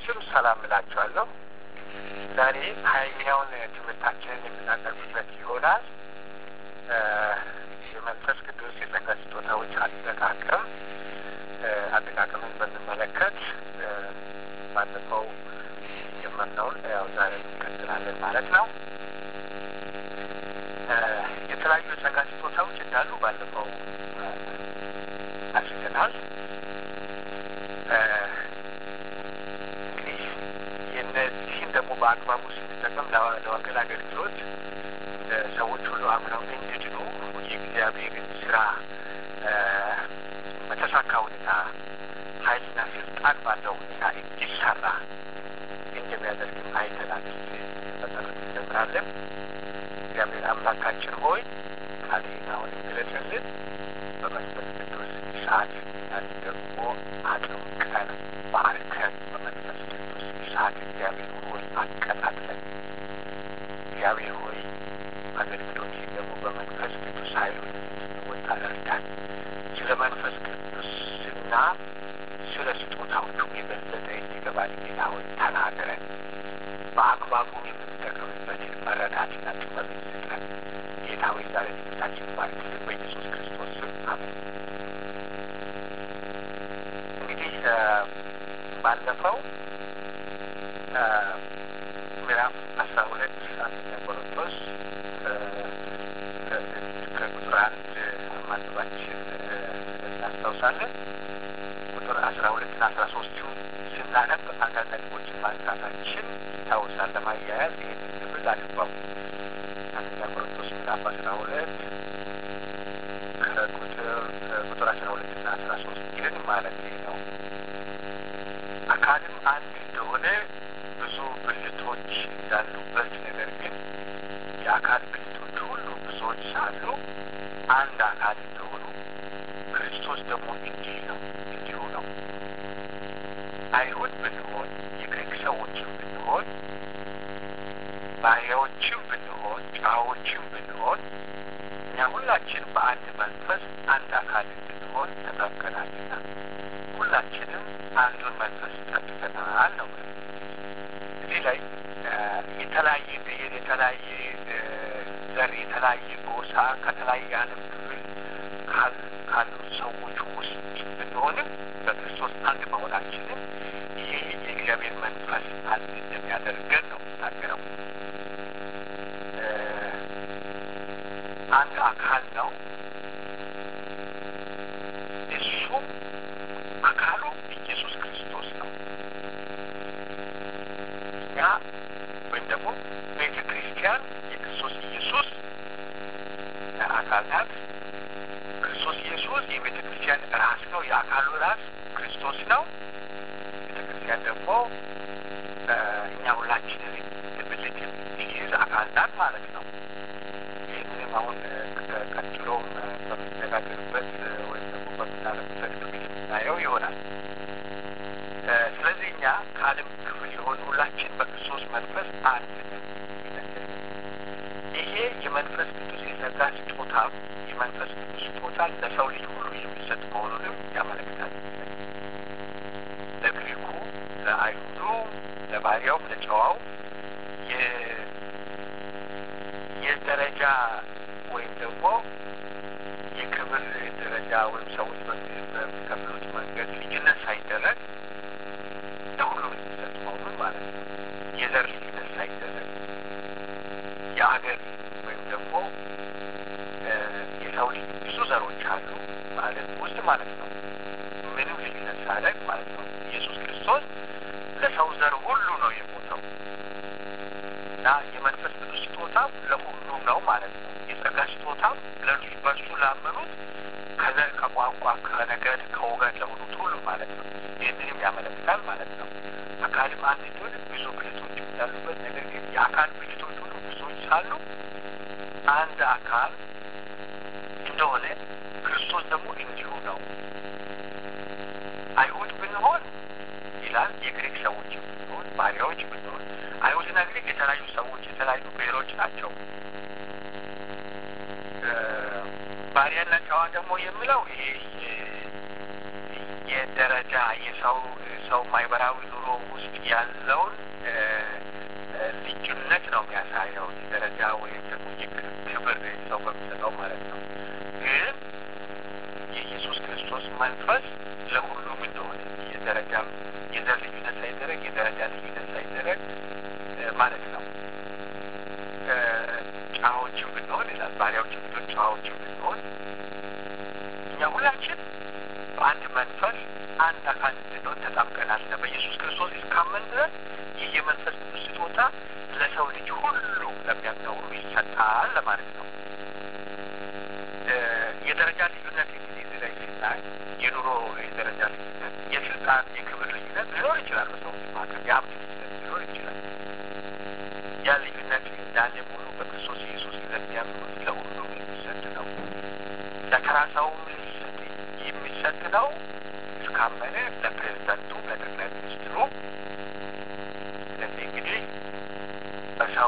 ስም ሰላም እላችኋለሁ። ዛሬ ሀያኛውን ትምህርታችንን የምናቀርብበት ይሆናል። የመንፈስ ቅዱስ የጸጋ ስጦታዎች አጠቃቀም አጠቃቀምን በሚመለከት ባለፈው የጀመርነውን ያው ዛሬ እንቀጥላለን ማለት ነው። የተለያዩ የጸጋ ስጦታዎች እንዳሉ ባለፈው አስገናል። እንግዲህ የነዚህን ደግሞ በአግባቡ ስንጠቀም ለወንጌል አገልግሎት ሰዎች ሁሉ አምነው እንዲድኑ የእግዚአብሔርን ስራ በተሳካ ሁኔታ ኃይልና ስልጣን ባለው ሁኔታ እንዲሰራ እንደሚያደርግም አይተናል። መጠረት እንጀምራለን። እግዚአብሔር አምላካችን ሆይ ቃልህን አሁን ግለጽልን በመንፈስ ቅዱስ እሳት እኛን ደግሞ አጥምቀን ባርከን በመንፈስ ቅዱስ እሳት እግዚአብሔር ሆይ አቀጣጥለን እግዚአብሔር ሆይ አገልግሎት ደግሞ በመንፈስ ቅዱስ ኃይሉ እንድንወጣ እርዳን። ስለ መንፈስ ቅዱስና ስለ ስጦታዎቹ የበለጠ እንዲገባን ጌታ ሆይ ተናገረን። በአግባቡ የምንጠቀምበትን መረዳትና ጥበብ ስጠን። ጌታ ሆይ ዛሬ ትምህርታችን ባርክልን በኢየሱስ ክርስቶስ ስም አሜን። እንግዲህ ባለፈው ምዕራፍ አስራ ሁለት አንደኛ ቆሮንቶስ ከቁጥር አንድ ማንባችን እናስታውሳለን። ቁጥር አስራ ሁለትና አስራ ሶስቱ ስናነብ አንዳንድ ነጥቦችን ማንሳታችን ይታወሳል። ለማያያዝ ይህንን ክፍል አልባው አንደኛ ቆሮንቶስ ምዕራፍ አስራ ሁለት ከቁጥር ቁጥር አስራ ሁለትና አስራ ሶስት ግን ማለት ነው አካልም አንድ እንደሆነ ብዙ ብልቶች እንዳሉበት ነገር ግን የአካል ብልቶች ሁሉ ብዙዎች ሳሉ አንድ አካል እንደሆኑ ክርስቶስ ደግሞ እንዲህ ነው እንዲሁ ነው። አይሁድ ብንሆን የግሪክ ሰዎችም ብንሆን ባሪያዎችም ብንሆን ጨዋዎችም ብንሆን እኛ ሁላችን በአንድ መንፈስ አንድ አካል እንድንሆን ተጠምቀናልና ሁላችንም አንዱን መንፈስ ጠጥተናል ነው። እዚህ ላይ የተለያየ ብሔር፣ የተለያየ ዘር፣ የተለያየ ጎሳ ከተለያየ ዓለም ክፍል ካሉ ሰዎች ውስጥ ብንሆንም በክርስቶስ አንድ መሆናችንም ይሄ የእግዚአብሔር መንፈስ አንድ እንደሚያደርገን ነው የምናገረው። አንድ አካል ነው። እሱም አካሉ ኢየሱስ ክርስቶስ ነው። እኛ ወይም ደግሞ ቤተ ክርስቲያን የክርስቶስ ኢየሱስ አካል ናት። ክርስቶስ ኢየሱስ የቤተ ክርስቲያን ራስ ነው። የአካሉ ራስ ክርስቶስ ነው። ቤተ ክርስቲያን ደግሞ እኛ ሁላችንን ብልት የሚይዝ አካል ናት ማለት ነው። ይህንንም አሁን ቀጥሎም በምንነጋገርበት ወይም ደግሞ በምናረግበት ክፍል የምናየው ይሆናል። ስለዚህ እኛ ከዓለም ክፍል የሆኑ ሁላችን በክርስቶስ መንፈስ አንድ ነን። ይሄ የመንፈስ ቅዱስ የጸጋ ስጦታ የመንፈስ ቅዱስ ስጦታ ለሰው ልጅ ሁሉ የሚሰጥ መሆኑንም ያመለክታል። ለግሪኩ፣ ለአይሁዱ፣ ለባሪያው፣ ለጨዋው የደረጃ ወይም ደግሞ የክብር ደረጃ ወይም ሰዎች በሚከፍሉት መንገድ ልዩነት ሳይደረግ ለሁሉም የሚሰጥ መሆኑን ማለት ነው። የዘር ልዩነት ሳይደረግ የአገር ወይም ደግሞ የሰው ልጅ ብዙ ዘሮች አሉ ማለት ውስጥ ማለት ነው። ምንም ልዩነት ሳያደርግ ማለት ነው። ኢየሱስ ክርስቶስ ለሰው ዘር ሁሉ ነው የሞተው እና የመንፈስ ቅዱስ ስጦታ ለሁሉም ነው ማለት ነው። የጸጋ ስጦታ ለእርሱ በእርሱ ላመኑት ከዘር፣ ከቋንቋ፣ ከነገድ፣ ከወገን ለሆኑት ሁሉ ማለት ነው። ይህንንም ያመለክታል ማለት ነው። አካልም አንድ እንደሆነ ብዙ ብልቶች እንዳሉበት ነገር ግን የአካል ብልቶች ሁሉ ብዙዎች ሳሉ አንድ አካል እንደሆነ ክርስቶስ ደግሞ እንዲሁ ነው። አይሁድ ብንሆን ይላል የግሪክ ሰዎች ብንሆን ባሪያዎች ብንሆን አይሁድና ግሪክ የተለያዩ ሰዎች የተለያዩ ብሔሮች ናቸው። ባሪያና ጨዋ ደግሞ የሚለው ይሄ የደረጃ የሰው ሰው ማህበራዊ ኑሮ ኑሮ ውስጥ ያለውን ልዩነት ነው የሚያሳየው። ደረጃ ወይም ደግሞ ክብር ሰው በሚሰጠው ማለት ነው። ግን የኢየሱስ ክርስቶስ መንፈስ ለሁሉም እንደሆነ የደረጃ የዘር ልዩነት ሳይደረግ የደረጃ ልዩነት ሳይደረግ ማለት ነው። ጨዋዎችም ብንሆን ይላል ባሪያዎችም ብንሆን ጨዋዎችም ብንሆን እኛ ሁላችን በአንድ መንፈስ አንድ አካል እንድንሆን ተጣምቀናል። በኢየሱስ ክርስቶስ እስካመን ድረስ ይህ የመንፈስ ቅዱስ ስጦታ ለሰው ልጅ ሁሉ ለሚያምነው ሁሉ ይሰጣል ለማለት ነው። የደረጃ ልዩነት እንግዲህ እዚህ ላይ ሲታይ የኑሮ የደረጃ ልዩነት፣ የስልጣን የክብር ልዩነት ሊኖር ይችላል። በሰዎች መካከል የሀብት ልዩነት ሊኖር ይችላል። ያ ልዩነት እንዳለ ሆኖ በክርስቶስ ኢየሱስ ለሚያምኑት ለሁሉም የሚሰጥ ነው። ለተራ ሰውም የሚሰጥ ነው። እስካመነ ለፕሬዝዳንቱ፣ ለጠቅላይ ሚኒስትሩ እነዚህ እንግዲህ በሰው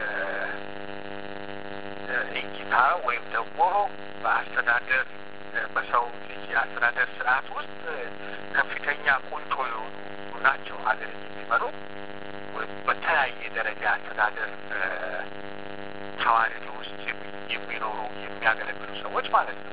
እይታ ወይም ደግሞ በአስተዳደር በሰው ልጅ የአስተዳደር ስርዓት ውስጥ ከፍተኛ ቁንጮ የሆኑ ናቸው። ሀገር የሚመሩ በተለያየ ደረጃ አስተዳደር ተዋረድ ውስጥ የሚኖሩ የሚያገለግሉ ሰዎች ማለት ነው።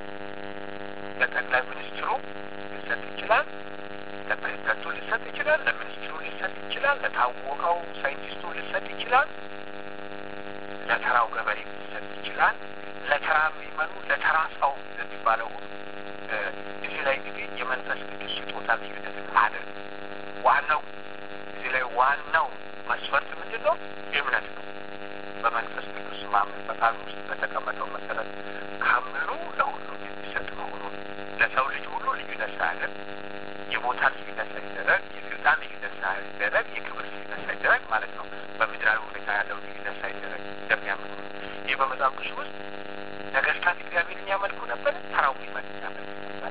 ለጠቅላይ ሚኒስትሩ ሊሰጥ ይችላል፣ ለፕሬዚደንቱ ሊሰጥ ይችላል፣ ለሚኒስትሩ ሊሰጥ ይችላል፣ ለታወቀው ሳይንቲስቱ ሊሰጥ ይችላል፣ ለተራው ገበሬ ሊሰጥ ይችላል፣ ለተራ የሚመኑ ለተራ ሰው ለሚባለው እዚህ ላይ እንግዲህ የመንፈስ ቅዱስ ስጦታ ልዩነትን አድርግ ዋናው እዚህ ላይ ዋናው መስፈርት ምንድን ነው? እምነት ነው። በመንፈስ ቅዱስ ማመን በቃል ውስጥ በተቀመጠው መሰረት ካመኑ ለሁሉም የሚሰጥ መሆኑ ለሰው ልጅ ሁሉ ልዩነት ሳያደርግ የቦታ ልዩነት ሳይደረግ የስልጣን ልዩነት ሳይደረግ የክብር ልዩነት ሳይደረግ ማለት ነው። በምድራዊ ሁኔታ ያለው ልዩነት ሳይደረግ እንደሚያምኑ ይህ በመጽሐፍ ቅዱስ ውስጥ ነገስታት እግዚአብሔርን ያመልኩ ነበር፣ ተራው ሚመን ያመልኩ ነበር።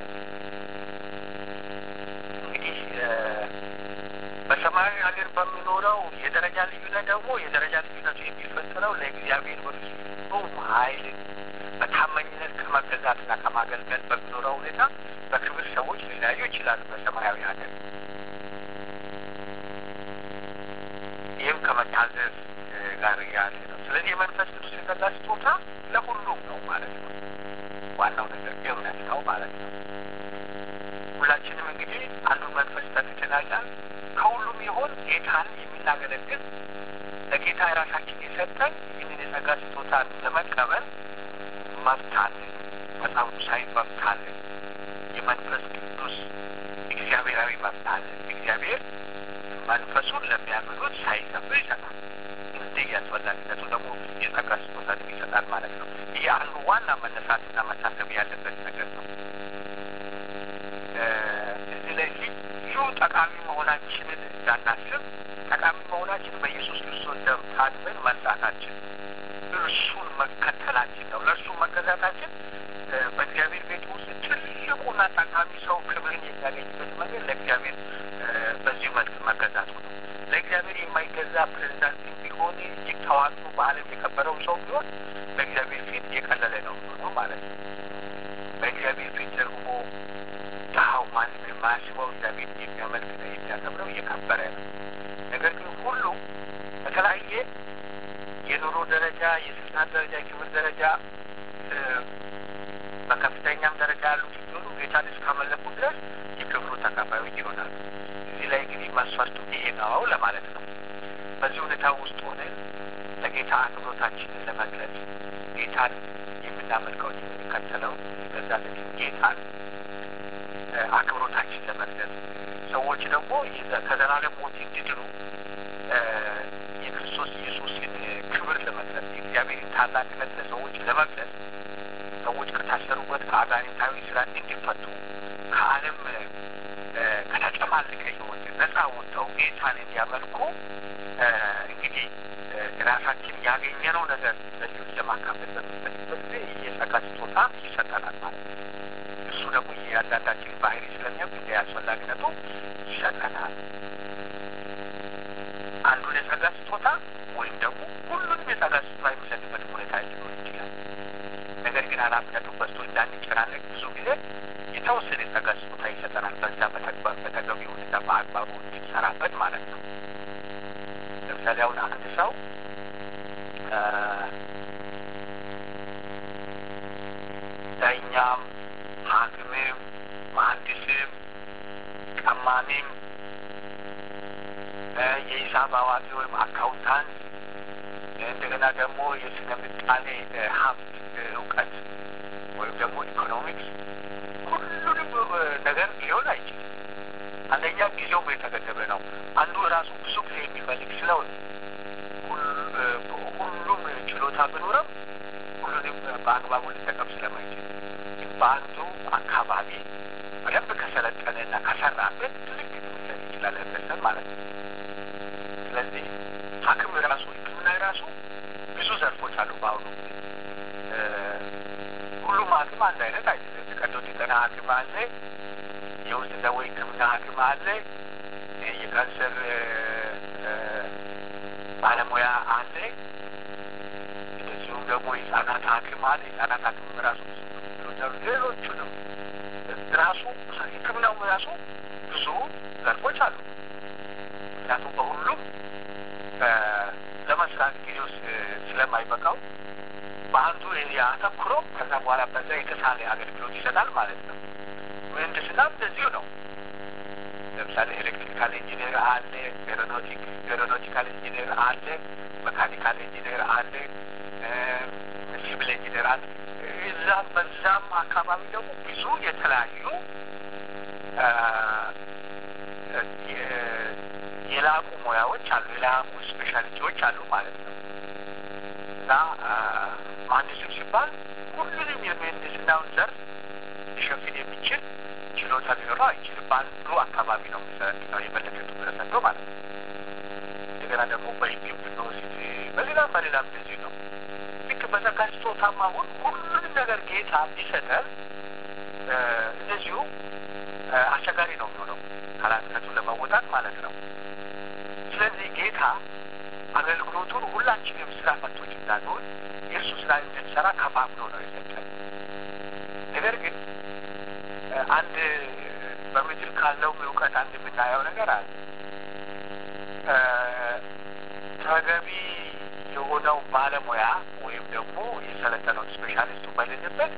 እንግዲህ በሰማያዊ ሀገር በሚኖረው የደረጃ ልዩነት ደግሞ የደረጃ ልዩነቱ የሚፈጠረው ለእግዚአብሔር በፍጹም ኃይል በታማኝነት ከመገዛትና ከማገልገል በሚኖረው ሁኔታ በክብር ሰዎች ሊለያዩ ይችላሉ በሰማያዊ ሀገር። ይህም ከመታዘዝ ጋር ያለ ነው። ስለዚህ የመንፈስ ቅዱስ የጸጋ ስጦታ ለሁሉም ነው ማለት ነው። ዋናው ነገር እምነት ነው ማለት ነው። ሁላችንም እንግዲህ አንዱን መንፈስ ጠጥተናል። ከሁሉም ይሆን ጌታን የምናገለግል ለጌታ የራሳችን የሰጠን ይህንን የጸጋ ስጦታን ለመቀበል መብት አለን። መጽሐፍ ቅዱሳዊ መብት አለን። የመንፈስ ቅዱስ እግዚአብሔራዊ መብት አለን። እግዚአብሔር መንፈሱን ለሚያምኑት ሳይከፍል ይሰጣል። እንዲህ አስፈላጊነቱ ደግሞ የጸጋ ስጦታን ይሰጣል ማለት ነው። ይህ አንዱ ዋና መነሳትና መታሰብ ያለበት ነገር ነው። እዚህ ላይ ልዩ ጠቃሚ መሆናችንን እንዳናስብ ጠቃሚ መሆናችን በኢየሱስ ክርስቶስ ደም ታጥበን መንጻታችን እርሱን መከተላችን ነው። ለእርሱ መገዛታችን በእግዚአብሔር ቤት ውስጥ ትልቁና ጠቃሚ ሰው ክብርን የሚያገኝበት መንገድ ለእግዚአብሔር በዚህ መልክ መገዛቱ ነው። ለእግዚአብሔር የማይገዛ ፕሬዚዳንት ቢሆን እጅግ ታዋቂ በዓለም የከበረው ሰው ቢሆን በእግዚአብሔር ፊት የቀለለ ነው ነው ማለት ነው። በእግዚአብሔር ፊት ደግሞ ድሀው ማንም የማያስበው እግዚአብሔር የሚያመልክና የሚያከብረው የከበረ ነው። ነገር ግን ሁሉ በተለያየ የኑሮ ደረጃ፣ የስልጣን ደረጃ፣ የክብር ደረጃ በከፍተኛም ደረጃ ያሉት ሲሆኑ ጌታን እስካመለኩ ድረስ የክብሩ ተካፋዮች ይሆናሉ። እዚህ ላይ እንግዲህ መስፈርቱ ይሄ ነው ለማለት ነው። በዚህ ሁኔታ ውስጥ ሆነን ለጌታ አክብሮታችንን ለመግለጽ ጌታን የምናመልከው የምንከተለው ገዛለን ጌታን አክብሮታችን ለመግለጽ ሰዎች ደግሞ ከዘላለም ሞት እንዲድኑ የክርስቶስ ኢየሱስን ክብር ለመግለጽ የእግዚአብሔርን ታላቅነት ለሰዎች ለመግለጽ ሰዎች ከታሰሩበት ከአጋንንታዊ ስራት እንዲፈቱ ከዓለም ከተጨማለቀ ሕይወት ነጻ ወጥተው ጌታን እንዲያመልኩ እንግዲህ ራሳችን ያገኘነው ነገር ለሌሎች ለማካፈል በሚፈልግበት ጊዜ የጸጋ ስጦታ ይሰጠናል ማለት ነው። እሱ ደግሞ የእያንዳንዳችን ባህሪ ስለሚያውቅ እንደ አስፈላጊነቱ ይሰጠናል። አንዱን የጸጋ ስጦታ ወይም ደግሞ ሁሉንም የጸጋ ስጦታ የሚሰጥበት ሁኔታ ሊኖር ይችላል። ነገር ግን ኃላፊነቱ በዝቶ እንዳንጨናነቅ ብዙ ጊዜ የተወሰነ ጸጋ ስጦታ ይሰጠናል። በዛ በተግባር በተገቢ ሁኔታ በአግባቡ እንድንሰራበት ማለት ነው። ለምሳሌ አሁን አንድ ሰው ዳኛም፣ ሐኪምም፣ መሐንዲስም፣ ቀማሚም፣ የሂሳብ አዋቂ ወይም አካውንታንት እንደገና ደግሞ የስነ ምጣኔ ሀብት እውቀት ወይም ደግሞ ኢኮኖሚክስ ሁሉንም ነገር ሊሆን አይችልም። አንደኛ ጊዜውም የተገደበ ነው። አንዱ ራሱ ብዙ ጊዜ የሚፈልግ ስለሆነ ሁሉም ችሎታ ቢኖረም ሁሉንም በአግባቡ ሊጠቀም ስለማይችል በአንዱ አካባቢ በደንብ ከሰለጠነና ከሰራበት ትልቅ ሊሰጥ ይችላል ህብረተሰብ ማለት ነው። ስለዚህ ሐኪም ራሱ ሕክምና ራሱ ብዙ ዘርፎች አሉ። በአሁኑ ጊዜ ሁሉም ሐኪም አንድ አይነት አይደለም። ቀዶ ጥገና ሐኪም አለ፣ የውስጥ ደዌ ሕክምና ሐኪም አለ፣ የካንሰር ባለሙያ አለ፣ እንደዚሁም ደግሞ የህጻናት ሐኪም አለ። የህጻናት ሐኪም ራሱ ሌሎቹንም ራሱ ሕክምናው ራሱ ብዙ ዘርፎች አሉ። ምክንያቱም በሁሉም ለመስራት ጊዜው ስለማይበቃው በአንዱ ያተኩሮ ከዛ በኋላ በዛ የተሳለ አገልግሎት ይሰጣል ማለት ነው። ምህንድስና እንደዚሁ ነው። ለምሳሌ ኤሌክትሪካል ኢንጂነር አለ፣ ኤሮኖቲካል ኢንጂነር አለ፣ መካኒካል ኢንጂነር አለ፣ ሲቪል ኢንጂነር አለ። እዛም በዛም አካባቢ ደግሞ ብዙ የተለያዩ የላቁ ሙያዎች አሉ፣ የላቁ ስፔሻሊቲዎች አሉ ማለት ነው እና መሀንዲስም ሲባል ሁሉንም የምህንድስናውን ዘርፍ ሊሸፍን የሚችል ችሎታ ሊኖረው አይችልም። በአንዱ አካባቢ ነው የሚሰለጥነው የበለጠ ትኩረት ሰጥቶ ማለት ነው። እንደገና ደግሞ በሕግም ብንወስድ በሌላም በሌላም እንደዚህ ነው። ልክ በጸጋ ስጦታም አሁን ሁሉንም ነገር ጌታ ቢሰጠን እንደዚሁ አስቸጋሪ ነው የሚሆነው ኃላፊነቱን ለመወጣት ማለት ነው። ስለዚህ ጌታ አገልግሎቱን ሁላችንም ስራ ፈቶች እንዳንሆን የእርሱ ስራ እንድንሰራ ከፋፍሎ ነው የሰጠን። ነገር ግን አንድ በምድር ካለው እውቀት አንድ የምናየው ነገር አለ። ተገቢ የሆነው ባለሙያ ወይም ደግሞ የሰለጠነው ስፔሻሊስቱ በሌለበት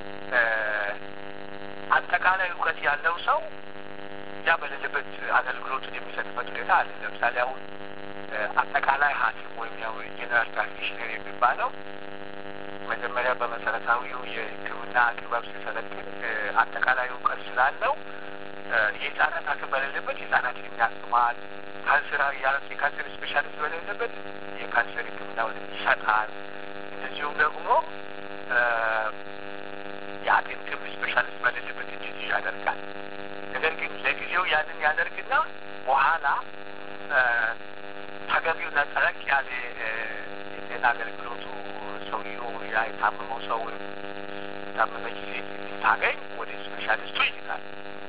አጠቃላይ እውቀት ያለው ሰው ያ በሌለበት አገልግሎቱን የሚሰጥበት ሁኔታ አለ። ለምሳሌ አሁን አጠቃላይ ሐኪም ወይም ያው ጄኔራል ፕራክቲሽነር የሚባለው መጀመሪያ በመሰረታዊው የሕክምና ጥበብ ሲሰለጥን አጠቃላይ እውቀት ስላለው የህፃናት ሐኪም በሌለበት የህፃናትን የሚያክማል፣ ካንሰር የካንሰር ስፔሻሊስት በሌለበት የካንሰር ሕክምናውን ይሰጣል። እንደዚሁም ደግሞ የአጥንትም ስፔሻሊስት በሌለበት እንደዚህ ያደርጋል። ነገር ግን ለጊዜው ያንን ያደርግና በኋላ ተገቢውና ጠለቅ ያለ የጤና አገልግሎቱ ሰውየው ያ የታመመው ሰው የታመመች ሴት ስታገኝ ወደ ስፔሻሊስቱ ይልካል።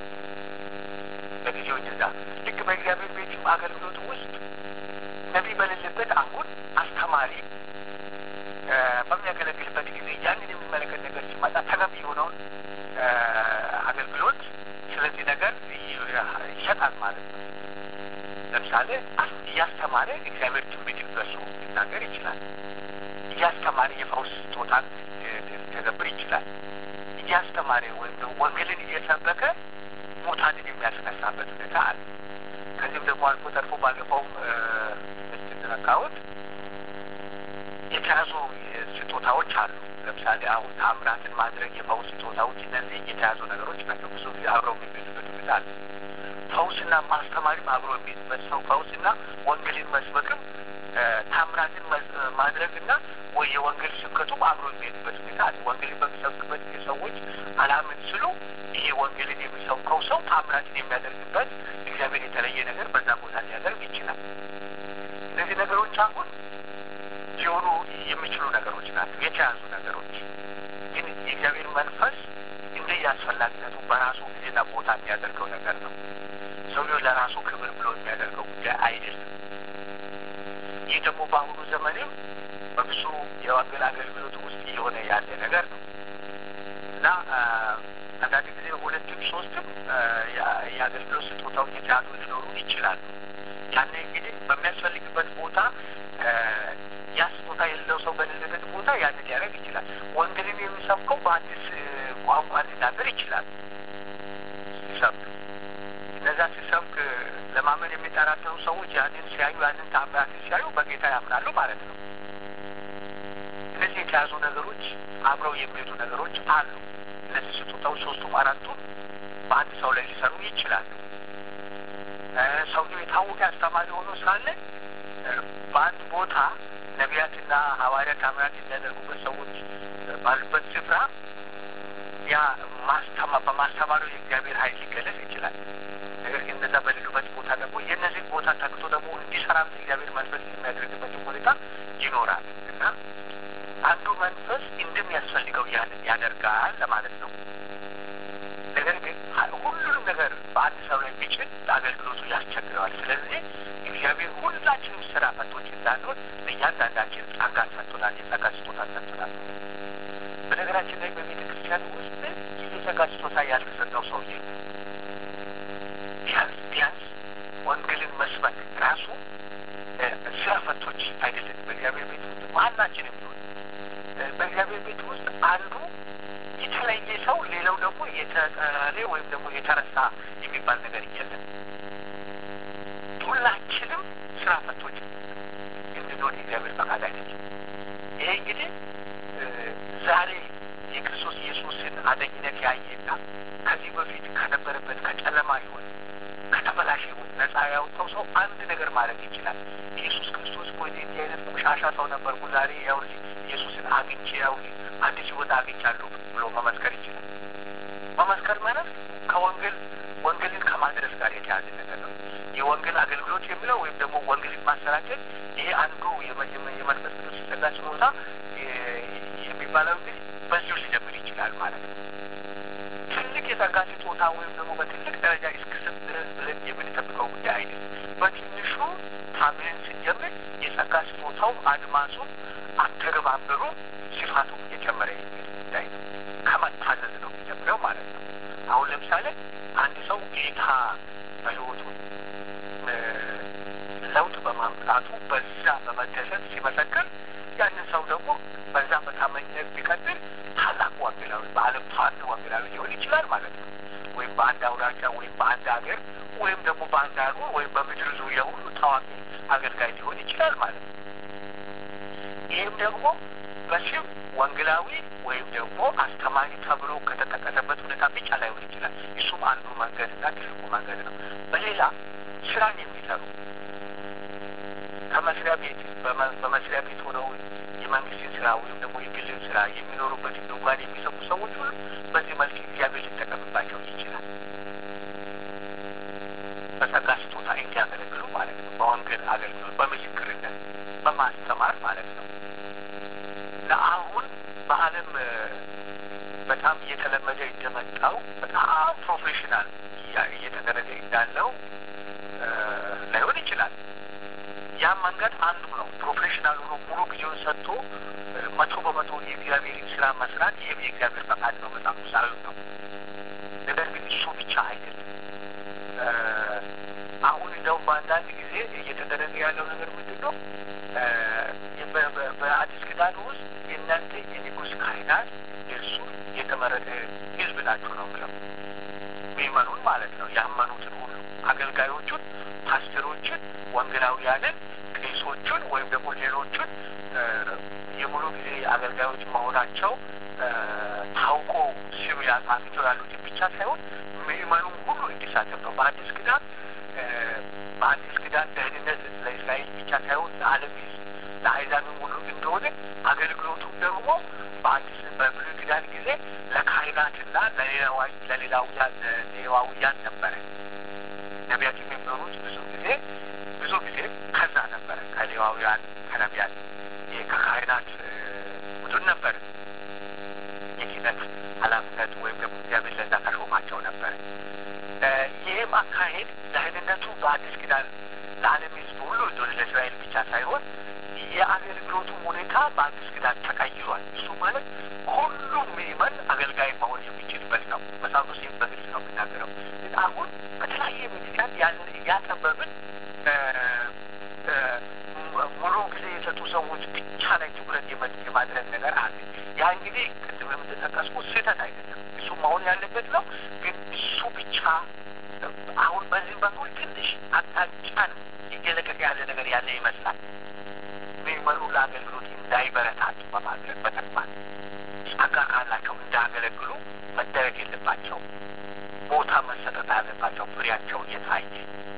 ለጊዜው እንደዛ ልክ በእግዚአብሔር ቤትም አገልግሎቱ ውስጥ ነቢይ በሌለበት አሁን አስተማሪ በሚያገለግልበት ጊዜ ያንን የሚመለከት ነገር ሲመጣ ተገቢ የሆነውን አገልግሎት ስለዚህ ነገር ይሰጣል ማለት ነው። ለምሳሌ እያስተማረ እግዚአብሔር ትንቢትን በሱ ሊናገር ይችላል። እያስተማረ የፈውስ ስጦታን ሊተገብር ይችላል። እያስተማረ ወይም ደግሞ ወንጌልን እየሰበከ ሙታንን የሚያስነሳበት ሁኔታ አለ። ከዚህም ደግሞ አልፎ ተርፎ ባለፈውም ስትነካሁት የተያዙ ስጦታዎች አሉ። ለምሳሌ አሁን ታምራትን ማድረግ የፈውስ ስጦታዎች፣ እነዚህ የተያዙ ነገሮች ናቸው። ብዙ ጊዜ አብረው የሚገኙበት ሁኔታ አለ። ፈውስና ማስተማሪም አብሮ የሚሄድበት ሰው ፈውስና ወንጌልን መስበክም ታምራትን ማድረግና ወይ የወንጌል ስብከቱም አብሮ የሚሄድበት ሁኔታ አለ። ወንጌልን በሚሰብክበት ጊዜ ሰዎች አላምን ስሉ ይሄ ወንጌልን የሚሰብከው ሰው ታምራትን የሚያደርግበት እግዚአብሔር የተለየ ነገር በዛ ቦታ ሊያደርግ ይችላል። እነዚህ ነገሮች አሁን ሊሆኑ የሚችሉ ነገሮች ናቸው፣ የተያዙ ነገሮች ግን የእግዚአብሔር መንፈስ እንደየ አስፈላጊነቱ በራሱ ጊዜና ቦታ የሚያደርገው ነገር ነው። ሰውየው ለራሱ ክብር ብሎ የሚያደርገው ጉዳይ አይደለም። ይህ ደግሞ በአሁኑ ዘመንም በብዙ የወንጌል አገልግሎት ውስጥ እየሆነ ያለ ነገር ነው እና አንዳንድ ጊዜ ሁለትም ሶስትም የአገልግሎት ስጦታዎች የተያዙ ሊኖሩ ይችላሉ። ያኔ እንግዲህ በሚያስፈልግበት ቦታ ያ ስጦታ የሌለው ሰው በሌለበት ቦታ ያንን ሊያደርግ ይችላል። ወንጌልን የሚሰብከው በአዲስ ቋንቋ ሊናገር ይችላል ሲሰብክ እነዛ ሲሰብክ ለማመን የሚጠራጠሩ ሰዎች ያንን ሲያዩ ያንን ታምራትን ሲያዩ በጌታ ያምናሉ ማለት ነው። እነዚህ የተያዙ ነገሮች አብረው የሚሄዱ ነገሮች አሉ። እነዚህ ስጦታዎች ሶስቱም አራቱም በአንድ ሰው ላይ ሊሰሩ ይችላሉ። ሰውየው የታወቀ አስተማሪ ሆኖ ሳለ በአንድ ቦታ ነቢያትና ሐዋርያ ታምራት የሚያደርጉበት ሰዎች ባሉበት ስፍራ ያ ማስተማ በማስተማሩ የእግዚአብሔር ኃይል ሊገለጽ ይችላል። ነገር ግን እነዛ በሌሉበት ቦታ ደግሞ የእነዚህ ቦታ ተክቶ ደግሞ እንዲሰራም እግዚአብሔር መንፈስ የሚያደርግበት ሁኔታ ይኖራል እና አንዱ መንፈስ እንደሚያስፈልገው ያንን ያደርጋል ለማለት ነው። ነገር ግን ሁሉንም ነገር በአንድ ሰው ላይ ቢችል ለአገልግሎቱ ያስቸግረዋል። ስለዚህ እግዚአብሔር ሁላችንም ስራ ፈቶች እንዳንሆን ለእያንዳንዳችን ጸጋ ሰጥቶናል፣ የጸጋ ስጦታ ሰጥቶናል። በነገራችን ላይ በቤተ ክርስቲያን ውስጥ የጸጋ ስጦታ ያልተሰጠው ሰው ቢያንስ ቢያንስ ወንጌልን መስበክ ራሱ ስራ ፈቶች አይደለም። በእግዚአብሔር ቤት ውስጥ ማናችንም ቢሆን በእግዚአብሔር ቤት ውስጥ አንዱ የተለየ ሰው፣ ሌላው ደግሞ የተጠለ ወይም ደግሞ የተረሳ የሚባል ነገር የለም። ሁላችንም ስራ ፈቶች እንድንሆን የእግዚአብሔር ፈቃድ አይደለም። ይሄ እንግዲህ ዛሬ የክርስቶስ ኢየሱስን አዳኝነት ያየና ከዚህ በፊት ከነበረበት ከጨለማ ሕይወት ከተበላሸ ሕይወት ነጻ ያወጣው ሰው አንድ ነገር ማለት ይችላል። ኢየሱስ ክርስቶስ እኮ እንዲህ አይነት ቆሻሻ ሰው ነበርኩ፣ ዛሬ ያው ኢየሱስን አግኝቼ ያው አዲስ ሕይወት አግኝቻለሁ ብሎ መመስከር ይችላል። መመስከር ማለት ከወንጌል ወንጌልን ከማድረስ ጋር የተያዘ ነገር ነው። የወንጌል አገልግሎት የሚለው ወይም ደግሞ ወንጌልን ማሰራጨት ይሄ አንዱ የመንፈስ ቅዱስ ጸጋ ስጦታ የሚባለው እንግዲህ በዚሁ ሊጀምር ይችላል ማለት ነው። ትልቅ የጸጋ ስጦታ ወይም ደግሞ በትልቅ ደረጃ እስክስብ ድረስ ብለን የምንጠብቀው ጉዳይ አይደለም። በትንሹ ታምነን ስንጀምር የጸጋ ስጦታው አድማሱ፣ አተገባበሩ፣ ስፋቱ እየጨመረ የሚል ጉዳይ ነው። ከመታዘዝ ነው የሚጀምረው ማለት ነው። አሁን ለምሳሌ አንድ ሰው ጌታ በሕይወቱ ለውጥ በማምጣቱ በዛ በመደሰት ሲመሰክር ያንን ሰው ደግሞ በዛ በታማኝነት ቢቀጥል ታላቅ ወንጌላዊ በዓለም ታዋቂ ወንጌላዊ ሊሆን ይችላል ማለት ነው። ወይም በአንድ አውራጃ ወይም በአንድ ሀገር ወይም ደግሞ በአንድ ሀገር ወይም በምድር ዙሪያ ሁሉ ታዋቂ አገልጋይ ሊሆን ይችላል ማለት ነው። ይህም ደግሞ በስም ወንጌላዊ ወይም ደግሞ አስተማሪ ተብሎ ከተጠቀሰበት ሁኔታ ብቻ ላይሆን ይችላል። እሱም አንዱ መንገድና ትልቁ መንገድ ነው። በሌላ ስራን የሚሰሩ ከመስሪያ ቤት በመስሪያ ቤት ሆነው የመንግስትን ስራ ወይም ደግሞ የግልን ስራ የሚኖሩበት ድንኳን የሚሰሩ ሰዎች ሁሉ በዚህ መልክ እግዚአብሔር ሊጠቀምባቸው ይችላል። በጸጋ ስጦታ እንዲያገለግሉ ማለት ነው። በወንጌል አገልግሎት፣ በምስክርነት፣ በማስተማር ማለት ነው። ለአሁን በዓለም በጣም እየተለመደ እንደመጣው በጣም ፕሮፌሽናል እየተደረገ እንዳለው ላይሆን ይችላል። ያም መንገድ አንዱ ነው። ፕሮፌሽናል ሆኖ ሙሉ ጊዜውን ሰጥቶ መቶ በመቶ የእግዚአብሔርን ስራ መስራት ይህም የእግዚአብሔር ፈቃድ ነው፣ መጽሐፍ ቅዱሳዊ ነው። ነገር ግን እሱ ብቻ አይደለም። አሁን እንደውም በአንዳንድ ጊዜ እየተደረገ ያለው ነገር ምንድን ነው? በአዲስ ኪዳን ውስጥ የእናንተ የንጉሥ ካህናት የእርሱ የተመረጠ ሕዝብ ናችሁ ነው ብለው ሚመኑን ማለት ነው ያመኑትን ሁሉ አገልጋዮቹን፣ ፓስተሮችን፣ ወንጌላውያንን፣ ቄሶቹን ወይም ደግሞ ሌሎቹን የሙሉ ጊዜ አገልጋዮች መሆናቸው ታውቆ ስም ያጻፍቸው ያሉትን ብቻ ሳይሆን ምእመኑም ሁሉ እንዲሳተፍ ነው። በአዲስ ኪዳን በአዲስ ኪዳን ደህንነት ለእስራኤል ብቻ ሳይሆን ለዓለም ለአሕዛብም ሁሉ እንደሆነ አገልግሎቱም ደግሞ በአዲስ በብሉይ ኪዳን ጊዜ ለካህናትና ለሌላውያን ሌዋውያን ነበረ። ነቢያት የሚኖሩት ብዙ ጊዜ ብዙ ጊዜ ከዛ ነበረ ከሌዋውያን ከነቢያት ከካህናት ቡድን ነበር የኪነት ኃላፊነት ወይም ደግሞ እግዚአብሔር ለዛ ተሾማቸው ነበር። ይህም አካሄድ ደህንነቱ በአዲስ ኪዳን ለዓለም ሕዝብ ሁሉ እንደሆነ ለእስራኤል ብቻ ሳይሆን የአገልግሎቱ ሁኔታ በአዲስ ኪዳን ተቀይሯል። እሱ ማለት ሁሉም ምዕመን አገልጋይ መሆን የሚችልበት ነው። መጽሐፍ ቅዱስ ይህን በግልጽ ነው የሚናገረው። ግን አሁን በተለያየ ምክንያት ያንን እያጠበብን ሙሉ ጊዜ የሰጡ ሰዎች ብቻ ላይ ትኩረት የማድረግ ነገር አለ። ያ እንግዲህ ቅድም የምትጠቀስኩት ስህተት አይደለም። እሱ መሆን ያለበት ነው። ግን እሱ ብቻ አሁን በዚህ በኩል ትንሽ አቅጣጫን እየለቀቀ ያለ ነገር ያለ ይመስላል። ምዕመኑ ለአገልግሎት እንዳይበረታቱ በማድረግ በተግባር ጸጋ ካላቸው እንዳያገለግሉ መደረግ የለባቸው ቦታ መሰጠት አለባቸው። ፍሬያቸው እየታየ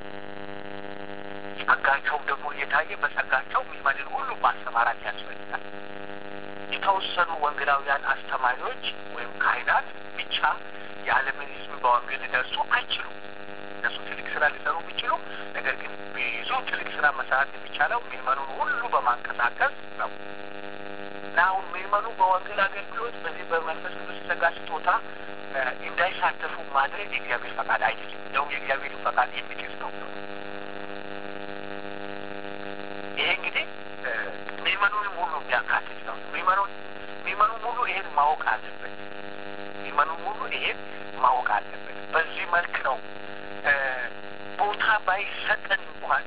ጸጋቸውም ደግሞ እየታየ በጸጋቸው ምዕመንን ሁሉ ማሰማራት ያስፈልጋል። የተወሰኑ ወንጌላውያን አስተማሪዎች ወይም ካህናት ብቻ የዓለምን ሕዝብ በወንጌል ሊደርሱ አይችሉም። እነሱ ትልቅ ስራ ሊሰሩ ቢችሉ፣ ነገር ግን ብዙ ትልቅ ስራ መሰራት የሚቻለው ምዕመኑን ሁሉ በማንቀሳቀስ ነው እና አሁን ምዕመኑ በወንጌል አገልግሎት በዚህ በመንፈስ ቅዱስ ጸጋ ስጦታ እንዳይሳተፉ ማድረግ የእግዚአብሔር ፈቃድ አይደለም። እንደውም የእግዚአብሔር ፈቃድ የሚጥስ ነው። ይሄ እንግዲህ ምዕመኑንም ሁሉ የሚያካትት ነው። ምዕመኑን ምዕመኑን ሁሉ ይሄን ማወቅ አለበት። ምዕመኑን ሁሉ ይሄን ማወቅ አለበት። በዚህ መልክ ነው ቦታ ባይሰጠን እንኳን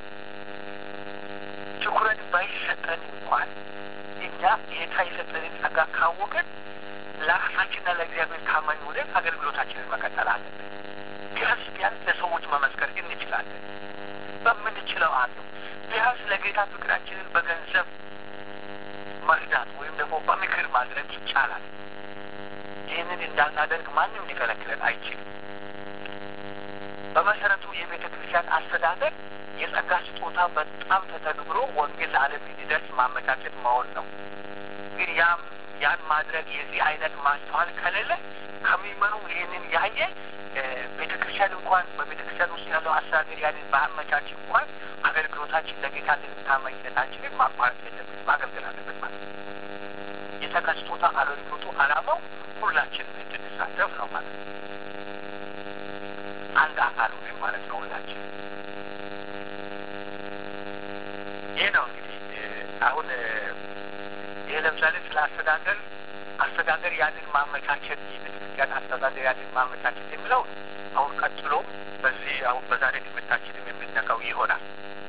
ትኩረት ባይሰጠን እንኳን እኛ ጌታ የሰጠንን ጸጋ ካወቅን ለራሳችንና ለእግዚአብሔር ታማኝ ሆነን አገልግሎታችንን መቀጠል አለብን። ቢያንስ ቢያንስ ለሰዎች መመስከር እንችላለን። በምንችለው አለው ቢያንስ ለጌታ ፍቅራችንን በገንዘብ መርዳት ወይም ደግሞ በምክር ማድረግ ይቻላል። ይህንን እንዳናደርግ ማንም ሊከለክለን አይችልም። በመሰረቱ የቤተ ክርስቲያን አስተዳደር የጸጋ ስጦታ በጣም ተተግብሮ ወንጌል ለዓለም እንዲደርስ ማመቻቸት መሆን ነው። ግን ያም ያን ማድረግ የዚህ አይነት ማስተዋል ከሌለ ከሚመኑ ይህንን ያየ ቤተ ክርስቲያን እንኳን በቤተ ክርስቲያን ውስጥ ያለው አስተዳደር ያንን በአመቻች እንኳን አገልግሎታችን ለጌታ ታማኝነታችንን ማቋረጥ የለብን ማገልገል አለብን ማለት ነው። የጸጋ ስጦታ አገልግሎቱ ዓላማው ሁላችንም እንድንሳተፍ ነው ማለት ነው። አንድ አካል ሆነን ማለት ነው ሁላችን። ይህ ነው እንግዲህ አሁን ይህ ለምሳሌ ስለ አስተዳደር አስተዳደር ያንን ማመቻቸት የቤተክርስቲያን አስተዳደር ያንን ማመቻቸት የሚለው አሁን ቀጥሎ በዚህ አሁን በዛሬ ትምህርታችንም የምንነካው ይሆናል።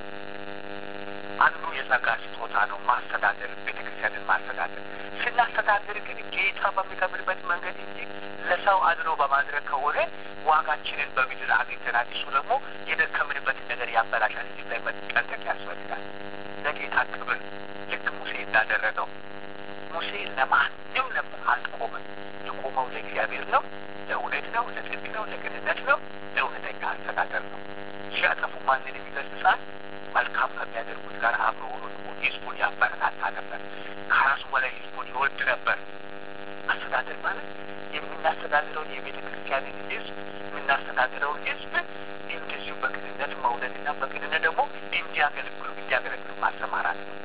አንዱ የጸጋ ስጦታ ነው ማስተዳደር፣ ቤተክርስቲያንን ማስተዳደር። ስናስተዳደር ግን ጌታ በሚከብርበት መንገድ እንጂ ለሰው አድሎ በማድረግ ከሆነ ዋጋችንን በምድር አግኝተናል። እሱ ደግሞ የደከምንበትን ነገር ያበላሻል። እዚህ ላይ መጠንቀቅ ያስፈልጋል። ለጌታ ክብር ልክ ሙሴ እንዳደረገው ሙሴ ለማንም ነበር አልቆመም። የቆመው ለእግዚአብሔር ነው፣ ለእውነት ነው፣ ለጽድቅ ነው፣ ለቅንነት ነው፣ ለእውነተኛ አስተዳደር ነው። ሲያጠፉ ማንን ይገስጻል? መልካም ከሚያደርጉት ጋር አብሮ ሆኖ ደግሞ ህዝቡን ያበረታታ ነበር። ከራሱ በላይ ህዝቡን ይወድ ነበር። አስተዳደር ማለት የምናስተዳድረውን የቤተ ክርስቲያንን ህዝብ የምናስተዳድረውን ህዝብ እንደዚሁ በቅንነት መውደድና በቅንነት ደግሞ እንዲያገለግሉ እንዲያገለግሉ ማሰማራት ነው።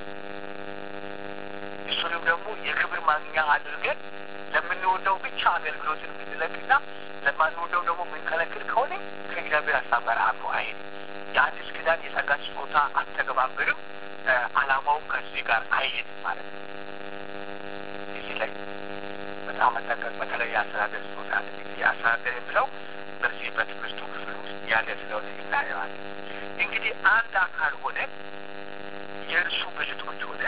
እሱንም ደግሞ የክብር ማግኛ አድርገን ለምንወደው ብቻ አገልግሎትን የምንለቅና ለማንወደው ደግሞ የምንከለክል ከሆነ ከእግዚአብሔር ሀሳብ ጋር አብሮ አይሄድም። የአዲስ ኪዳን የጸጋ ስጦታ አተገባበርም ዓላማውም ከዚህ ጋር አይሄድም ማለት ነው። እዚህ ላይ በጣም መጠቀቅ በተለይ የአስተዳደር ስጦታ አለ። የአስተዳደር የሚለው በዚህ በትምህርቱ ክፍል ውስጥ ያለ ስለሆነ እናየዋለን። እንግዲህ አንድ አካል ሆነ የእርሱ ብልቶች ሆነ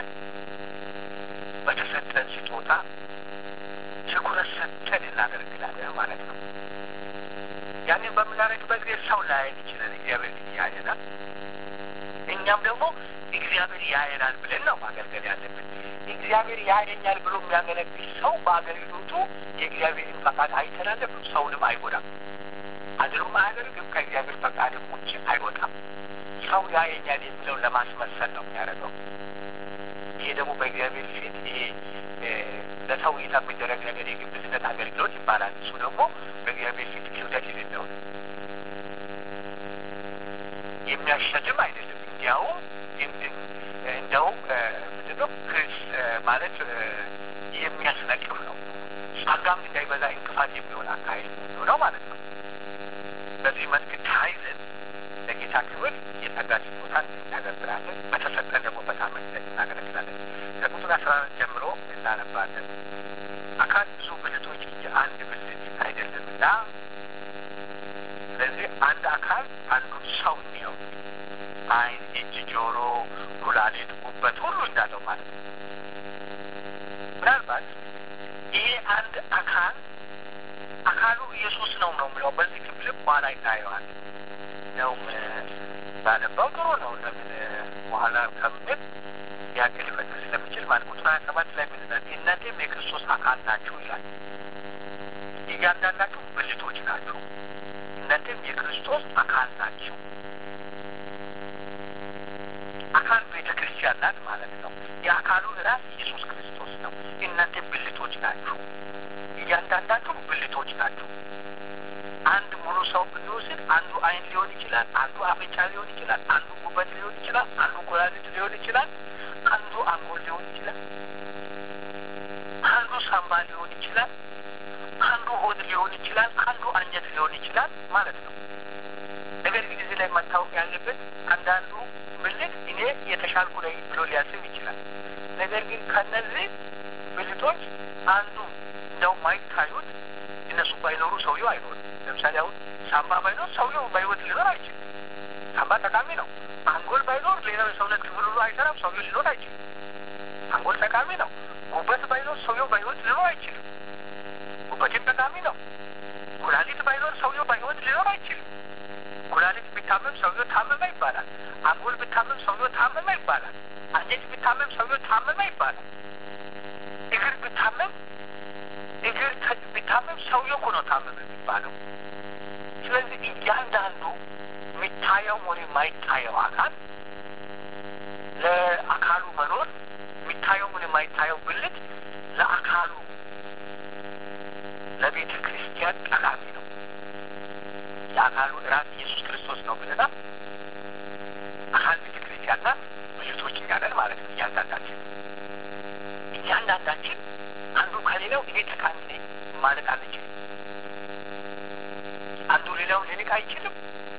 በተሰጠን ስጦታ ትኩረት ሰጥተን እናገለግላለን ማለት ነው። ያንን በምናደርግበት ጊዜ ሰው ላያየን ይችላል። እግዚአብሔር ግን ያየናል። እኛም ደግሞ እግዚአብሔር ያየናል ብለን ነው ማገልገል ያለብን። እግዚአብሔር ያየኛል ብሎ የሚያገለግል ሰው በአገልግሎቱ የእግዚአብሔርን ፈቃድ አይተላለፍም፣ ሰውንም አይጎዳም፣ አድሎም አያደርግም፣ ከእግዚአብሔር ፈቃድም ውጭ አይወጣም። ሰው ያየኛል የሚለው ለማስመሰል ነው የሚያደርገው። ይሄ ደግሞ በእግዚአብሔር ፊት ይሄ ለሰው እይታ የሚደረግ ነገር የግብዝነት አገልግሎት ይባላል። እሱ ደግሞ በእግዚአብሔር ፊት ክብደት የሌለው የሚያሸልም አይደለም። እንዲያውም እንዲያውም ምንድነው ክስ ማለት የሚያስነቅፍ ነው። ጸጋም እንዳይበዛ እንቅፋት የሚሆን አካሄድ ነው ማለት ነው። በዚህ መልክ ተያይዘን ለጌታ ክብር የጸጋ ስጦታ በመርሳት እንተገብራለን። በተሰጠን ደግሞ በታማኝነት እናገለግላለን። ከቁጥር አስራ አራት ጀምሮ እናነባለን። አካል ብዙ ብልቶች የአንድ ብልት አይደለምና ስለዚህ አንድ አካል አንዱን ሰው እንዲያው ዓይን፣ እጅ፣ ጆሮ፣ ኩላሊት፣ ጉበት ሁሉ እንዳለው ማለት ነው። ምናልባት ይሄ አንድ አካል አካሉ ኢየሱስ ነው ነው የሚለው በዚህ ክፍል በኋላ ይታየዋል። ነውም ባነባው ጥሩ ነው። ለምን በኋላ ከምል ያክል ሊፈጥር ስለሚችል ማለት ቁጥር ሀያ ሰባት ላይ ምን ይላል? እናንተም የክርስቶስ አካል ናችሁ ይላል። እያንዳንዳችሁ ብልቶች ናችሁ። እናንተም የክርስቶስ አካል ናችሁ። አካል ቤተ ክርስቲያን ናት ማለት ነው። የአካሉ ራስ ኢየሱስ ክርስቶስ ነው። እናንተ ብልቶች ናችሁ። እያንዳንዳችሁ ብልቶች ናችሁ። አንድ ሙሉ ሰው ብንወስድ አንዱ ዓይን ሊሆን ይችላል፣ አንዱ አፍንጫ ሊሆን ይችላል፣ አንዱ ጉበት ሊሆን ይችላል፣ አንዱ ኩላሊት ሊሆን ይችላል፣ አንዱ አንጎል ሊሆን ይችላል፣ አንዱ ሳምባ ሊሆን ይችላል፣ አንዱ ሆድ ሊሆን ይችላል፣ አንዱ አንጀት ሊሆን ይችላል ማለት ነው። ነገር ግን እዚህ ላይ መታወቅ ያለበት አንዳንዱ ብልት እኔ የተሻልኩ ነኝ ብሎ ሊያስብ ይችላል። ነገር ግን ከነዚህ ብልቶች አንዱ እንደው ማይታዩት እነሱ ባይኖሩ ሰውየው አይኖርም። ለምሳሌ አሁን ሳምባ ባይኖር ሰውየው በሕይወት ሊኖር አይችልም። ሳምባ ጠቃሚ ነው። አንጎል ባይኖር ሌላው የሰውነት ክፍል ሁሉ አይሰራም። ሰውየው ሊኖር አይችልም። አንጎል ጠቃሚ ነው። ጉበት ባይኖር ሰውየው በሕይወት ሊኖር አይችልም። ጉበትም ጠቃሚ ነው። ኩላሊት ባይኖር ሰውየው በሕይወት ሊኖር አይችልም። ኩላሊት ቢታመም ሰውየው ታመመ ይባላል። አንጎል ቢታመም ሰውየው ታመመ ይባላል። አንጀት ቢታመም ሰውየው ታመመ ይባላል። እግር ቢታመም እግር ቢታመም ሰውየው እኮ ነው ታመመ የሚባለው። ስለዚህ እያንዳንዱ የሚታየው ሆነ የማይታየው አካል ለአካሉ መኖር የሚታየው ሆነ የማይታየው ብልት ለአካሉ ለቤተ ክርስቲያን ጠቃሚ ነው። የአካሉ ራስ ኢየሱስ ክርስቶስ ነው ብለናል። አካል ቤተ ክርስቲያን ናት። ብልቶች እኛ ነን ማለት ነው። እያንዳንዳችን እያንዳንዳችን አንዱ ከሌላው እኔ ጠቃሚ ነኝ ማለት አንችልም። አንዱ ሌላውን ሊንቅ አይችልም።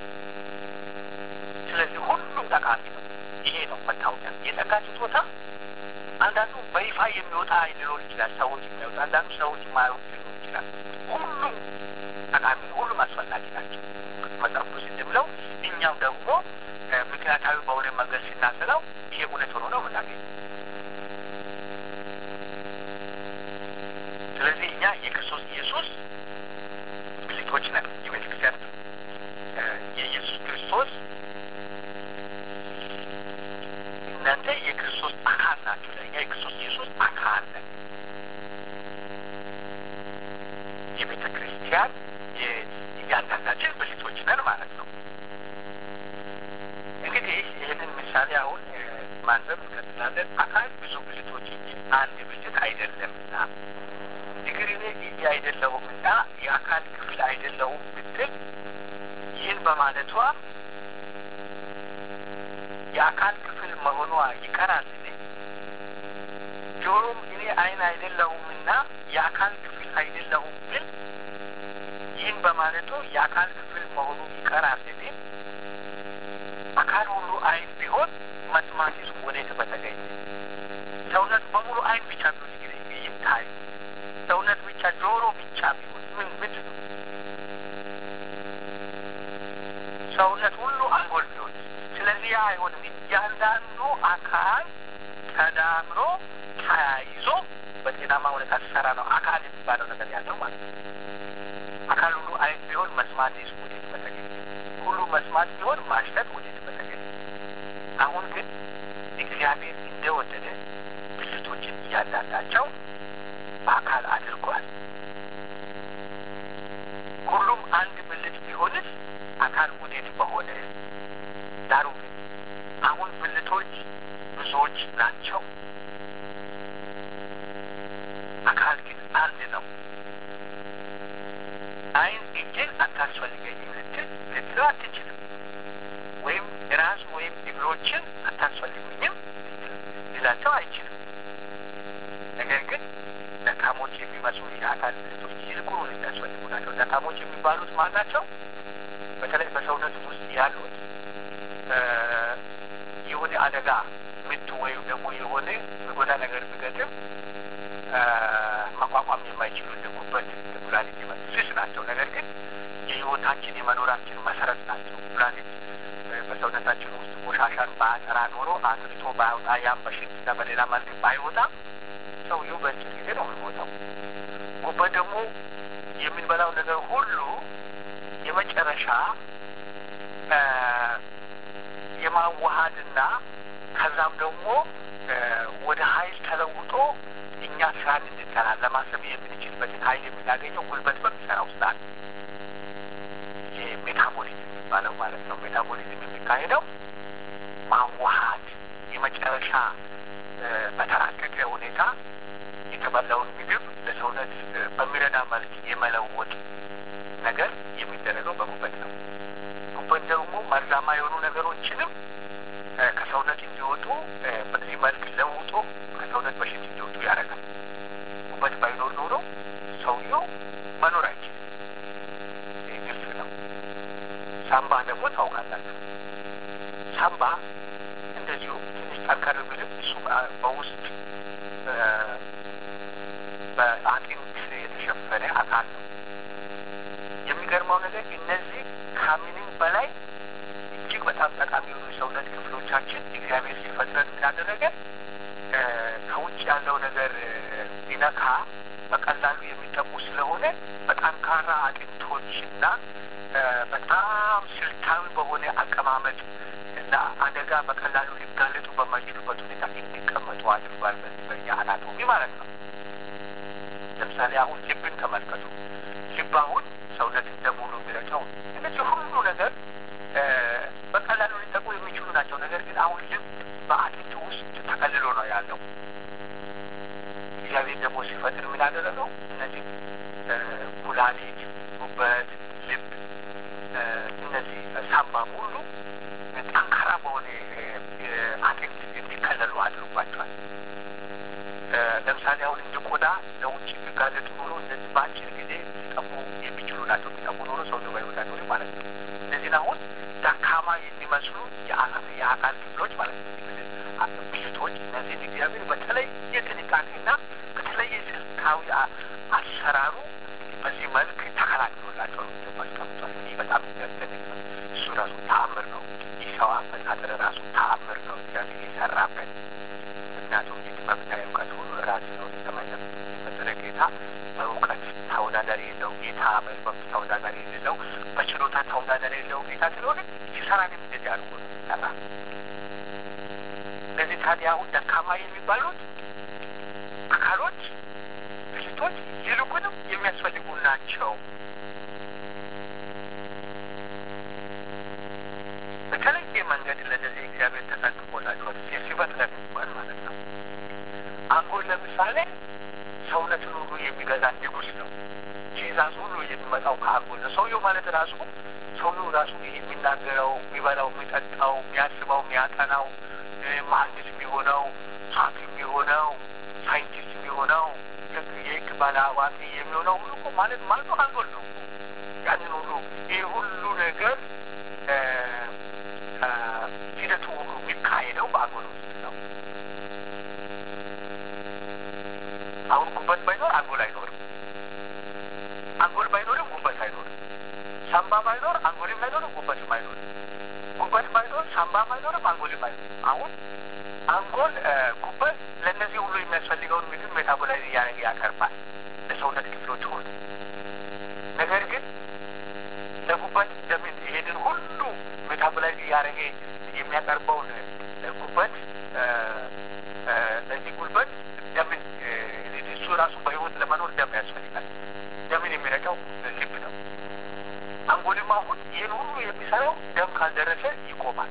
ስለዚህ ሁሉም ጠቃሚ ነው። ይሄ ነው መታወቂያ። የጸጋ ስጦታ አንዳንዱ በይፋ የሚወጣ ሊኖር ይችላል፣ ሰዎች የሚያወጣ አንዳንዱ ሰዎች የማያወጡ ሊኖር ይችላል። ሁሉም ጠቃሚ ነው። ሁሉም አስፈላጊ ናቸው። መጽሐፍ ቅዱስ እንደሚለው እኛም ደግሞ ምክንያታዊ በሆነ መንገድ ስናስለው ይሄ እውነት ሆኖ ነው የምናገኘው። ስለዚህ እኛ የክርስቶስ ኢየሱስ ብልቶች ነን። የቤተ ክርስቲያን የኢየሱስ ክርስቶስ እናንተ የክርስቶስ አካል ናቸው። ለእኛ የክርስቶስ ኢየሱስ አካል ነን። የቤተ ክርስቲያን እያንዳንዳችን ብልቶች ነን ማለት ነው። እንግዲህ ይህንን ምሳሌ አሁን ማንበብ እንቀጥላለን። አካል ብዙ ብልቶች እንጂ አንድ ብልት አይደለምና እግር እኔ እጅ አይደለሁምና የአካል ክፍል አይደለሁም ብትል ይህን በማለቷ የአካል ክፍል መሆኗ ይቀራል። ጆሮም እኔ ዓይን አይደለሁምና የአካል ክፍል አይደለሁም ብል ይህን በማለቱ የአካል ክፍል መሆኑ ይቀራል። አካል ሁሉ ዓይን ቢሆን መስማትስ ወዴት በተገኘ? ሰውነት በሙሉ ዓይን ብቻ ቢሆን እንግዲህ ይታይ ሰውነት ብቻ ጆሮ ብቻ ቢሆን ምን ምንድን ነው? ሰውነት ሁሉ አንጎል ቢሆን ስለዚህ ያ አይሆንም። እያንዳንዱ አካል ተዳምሮ ተያይዞ በጤናማ ሁኔታ ሲሰራ ነው አካል የሚባለው ነገር ያለው ማለት ነው። አካል ሁሉ ዓይን ቢሆን መስማት ስ ወዴት በተገኘ? ሁሉ መስማት ቢሆን ማሽተት ወዴት በተገኘ? አሁን ግን እግዚአብሔር እንደወደደ ብልቶችን እያንዳንዳቸው በአካል አድርጓል። ሁሉም አንድ ብልት ቢሆንስ አካል ወዴት በሆነ? ዳሩ ግን አሁን ብልቶች ብዙዎች ናቸው፣ አካል ግን አንድ ነው። ዓይን እጅን አታስፈልገኝም ልትል ልትለው አትችልም። ወይም ራስ ወይም እግሮችን አታስፈልጉኝም ሊላቸው አይችልም። ነገር ግን ደካሞች የሚመስሉ የአካል ብልቶች ይልቁን የሚያስፈልጉ ናቸው። ደካሞች የሚባሉት ማን ናቸው? በተለይ በሰውነት ውስጥ ያሉት አደጋ ምት ወይም ደግሞ የሆነ የሚጎዳ ነገር ቢገጥም መቋቋም የማይችሉ እንደ ጉበት፣ ኩላሊት ስስ ናቸው። ነገር ግን የህይወታችን የመኖራችን መሰረት ናቸው። ኩላሊት በሰውነታችን ውስጥ ቆሻሻን በአጠራ ኖሮ አጥርቶ ባያወጣ ያም በሽንትና በሌላ መልክ ባይወጣ ሰውየው በአጭር ጊዜ ነው የሚሞተው። ጉበት ደግሞ የምንበላው ነገር ሁሉ የመጨረሻ የማዋሃድና ከዛም ደግሞ ወደ ኃይል ተለውጦ እኛ ስራን እንድንሰራ ለማሰብ የምንችልበትን ኃይል የምናገኘው ጉልበት በሚሰራ ውስጥ አለ። ይህ ሜታቦሊዝም የሚባለው ማለት ነው። ሜታቦሊዝም የሚካሄደው ማዋሃድ የመጨረሻ በተራቀቀ ሁኔታ የተበላውን ምግብ ለሰውነት በሚረዳ መልክ የመለወጥ ነገር የሚደረገው በጉበት ነው። ጉበት ደግሞ መርዛማ የሆኑ ነገሮችንም ከሰውነት እንዲወጡ በዚህ መልክ ለውጦ ከሰውነት በሽት እንዲወጡ ያደርጋል። ጉበት ባይኖር ኖሮ ሰውየው መኖር አይችልም። ይህ ግልጽ ነው። ሳምባ ደግሞ ታውቃላችሁ። ሳምባ እንደዚሁ ትንሽ ጠንከር ብልም እሱ በውስጥ በአጥንት የተሸፈነ አካል ነው። የሚገርመው ነገር እነዚህ ከምንም በላይ እጅግ በጣም ጠቃሚ የሆኑ የሰውነት ክፍሎቻችን እግዚአብሔር ሲፈጥረን እንዳደረገ ከውጭ ያለው ነገር ቢነካ በቀላሉ የሚጠቁ ስለሆነ በጠንካራ አጥንቶችና በጣም ስልታዊ በሆነ አቀማመጥ ለአደጋ በቀላሉ ሊጋለጡ በማይችሉበት ሁኔታ እንዲቀመጡ አድርጓል። በኛ አናቶሚ ማለት ነው። ለምሳሌ አሁን ልብን ተመልከቱ። ልብ አሁን ሰውነት እንደሙሉ የሚረጨው እነዚህ ሁሉ ነገር በቀላሉ ሊጠቁ የሚችሉ ናቸው። ነገር ግን አሁን ልብ በአጥንት ውስጥ ተከልሎ ነው ያለው። እግዚአብሔር ደግሞ ሲፈጥር ምን ያደረገው እነዚህ ኩላሊት፣ ጉበት፣ ልብ እነዚህ ሳምባ ሁሉ ጠንካራ በሆነ አጥንት እንዲከለሉ አድርጓቸዋል። ለምሳሌ አሁን እንደ ቆዳ ለውጭ የሚጋለጡ ኖሮ እነዚህ በአጭር ጊዜ ሊጠፉ የሚችሉ ናቸው። ሊጠፉ ኖሮ ሰው ዘባ ይወዳሉ ማለት ነው። እነዚህን አሁን ደካማ የሚመስሉ የአካል ክፍሎች ማለት ነው ብልቶች፣ እነዚህን እግዚአብሔር በተለየ ጥንቃቄና በተለየ ስልታዊ አሰራሩ በዚህ መልክ ተከላክሎላቸው ማስቀምጧል። ይህ በጣም የሚያስደንቅ ነው። እሱ ራሱ ተአምር ነው። ይህ ሰው አፈጣጠር ራሱ ተአምር ነው እግዚአብሔር የሰራበት ምክንያቱም የጥበብና የእውቀት ሁሉ ራሱ ነው። የተመለስ የፈጠረ ጌታ በእውቀት ተወዳዳሪ የለው ጌታ፣ በጥበብ ተወዳዳሪ የሌለው፣ በችሎታ ተወዳዳሪ የለው ጌታ ስለሆነ ሲሰራ ግን እንደዚህ አድርጎ ነው ሲሰራ። እነዚህ ታዲያ አሁን ደካማ የሚባሉት አካሎች ብልቶች ይልቁንም የሚያስፈልጉ ናቸው። በተለየ መንገድ ለነዚህ እግዚአብሔር ተጠንቅቆላቸዋል። ሲፈጥረን እንኳን ማለት ነው። አንጎል ለምሳሌ ሰውነትን ሁሉ የሚገዛ ንጉሥ ነው። ትእዛዝ ሁሉ የሚመጣው ከአንጎል ነው። ሰውየው ማለት ራሱ ሰውየው ራሱ የሚናገረው፣ የሚበላው፣ የሚጠጣው፣ የሚያስበው፣ የሚያጠናው፣ መሀንዲስ የሚሆነው፣ ሐኪም የሚሆነው፣ ሳይንቲስት የሚሆነው፣ የህግ ባለ አዋቂ የሚሆነው ሁሉ እኮ ማለት ማለት አንጎል ነው። ያንን ሁሉ ይህ ሁሉ ነገር ሂደቱ ሁሉ የሚካሄደው በአንጎል ውስጥ ነው። አሁን ጉበት ባይኖር አንጎል አይኖርም። አንጎል ባይኖርም ጉበት አይኖርም። ሳምባ ባይኖር አንጎልም አይኖርም፣ ጉበትም አይኖርም። ጉበት ባይኖር ሳምባም አይኖርም፣ አንጎልም አይኖርም። አሁን አንጎል ጉበት ለእነዚህ ሁሉ የሚያስፈልገውን ምግብ ሜታቦላይዝ እያደረገ ያቀርባል ለሰውነት ክፍሎች ሁሉ። ነገር ግን ለጉበት እንደምን ይሄንን ሁሉ ሜታቦላይዝ እያደረገ የሚያቀርበውን ጉበት ለዚህ ጉልበት ደምን እሱ ራሱ በህይወት ለመኖር ደም ያስፈልጋል። ደምን የሚረጫው ልብ ነው። አንጎልም አሁን ይህን ሁሉ የሚሰራው ደም ካልደረሰ ይቆማል።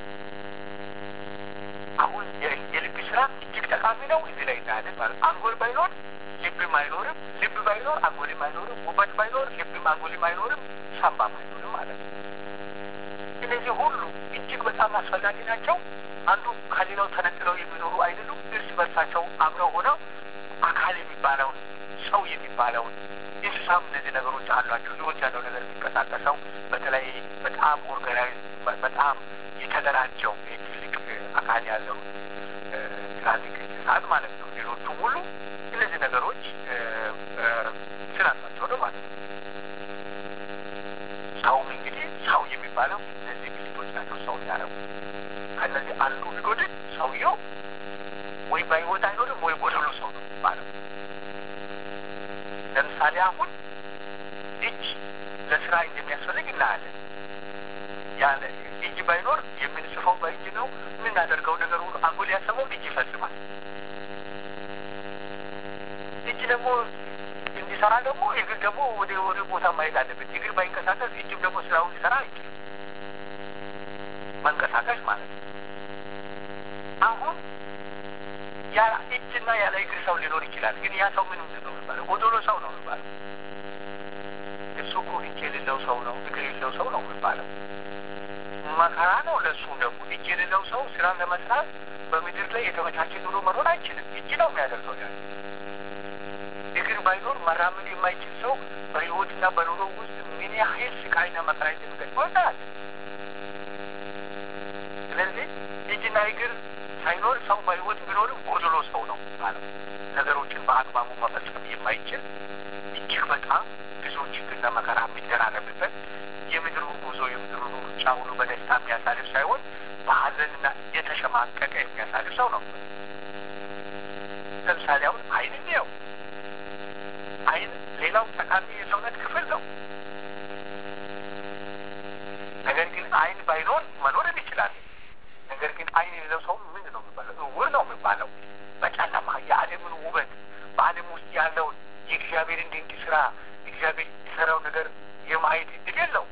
አሁን የልብ ስራ እጅግ ጠቃሚ ነው። እዚህ ላይ እናያለን ማለት አንጎል ባይኖር ልብም አይኖርም፣ ልብ ባይኖር አንጎልም አይኖርም፣ ጉበት ባይኖር ልብም አንጎልም አይኖርም፣ ሳምባም አይኖርም ማለት ነው። እነዚህ ሁሉ እጅግ በጣም አስፈላጊ ናቸው። አንዱ ከሌላው ተነጥለው የሚኖሩ አይደሉም። እርስ በርሳቸው አብረው ሆነው አካል የሚባለውን ሰው የሚባለውን እንስሳም እነዚህ ነገሮች አሏቸው። ህይወት ያለው ነገር የሚንቀሳቀሰው በተለይ በጣም ኦርጋናይዝ በጣም የተደራጀው ትልቅ አካል ያለው ትላልቅ እንስሳት ማለት ነው። ሌሎቹ ሁሉ እነዚህ ነገሮች ስላላቸው ነው ማለት ነው። ሰውም እንግዲህ ሰው የሚባለው እነዚህ ብልቶች ናቸው ሰው ያደረጉ። ከእነዚህ አንዱ ቢጎድል ሰውየው ወይ በሕይወት አይኖርም ወይ ጎደሎ ሰው ነው ማለት ነው። ለምሳሌ አሁን እጅ ለስራ እንደሚያስፈልግ እናያለን። ያለ እጅ ባይኖር የምንጽፈው በእጅ ነው። የምናደርገው ነገር ሁሉ አንጎል ያሰበው እጅ ይፈጽማል። እጅ ደግሞ እንዲሰራ ደግሞ እግር ደግሞ ወደ ወደ ቦታ ማየት አለበት። እግር ባይንቀሳቀስ እጅም ደግሞ ስራውን ሊሰራ አይችልም። መንቀሳቀስ ማለት ነው። አሁን ያለ እጅና ያለ እግር ሰው ሊኖር ይችላል። ግን ያ ሰው ምን ምንድን ነው የሚባለው? ጎዶሎ ሰው ነው የሚባለው። እሱ እኮ እጅ የሌለው ሰው ነው፣ እግር የሌለው ሰው ነው የሚባለው። መከራ ነው ለእሱ ደግሞ። እጅ የሌለው ሰው ስራን ለመስራት በምድር ላይ የተመቻቸ ኑሮ መኖር አይችልም። እጅ ነው የሚያደርገው ያ እግር ባይኖር መራመድ የማይችል ሰው በሕይወትና በኑሮ ውስጥ ምን ያህል ስቃይና መከራ እንደሚገጥመው ይታያል። ስለዚህ እጅና እግር ሳይኖር ሰው በሕይወት ቢኖርም ጎድሎ ሰው ነው ማለት ነገሮችን በአግባቡ መፈጸም የማይችል እጅግ በጣም ብዙ ችግርና መከራ የሚደራረብበት የምድሩ ጉዞ የምድሩ ሩጫ ሁሉ በደስታ የሚያሳልፍ ሳይሆን በሐዘንና የተሸማቀቀ የሚያሳልፍ ሰው ነው። ለምሳሌ አሁን ዓይን እንየው። ዓይን ሌላው ጠቃሚ የሰውነት ክፍል ነው። ነገር ግን ዓይን ባይኖር መኖር እንችላለን። ነገር ግን ዓይን የሌለው ሰው ምንድን ነው የሚባለው? እውር ነው የሚባለው። በጨለማ የዓለምን ውበት በዓለም ውስጥ ያለውን የእግዚአብሔርን ድንቅ ስራ እግዚአብሔር የሰራው ነገር የማየት እድል የለው።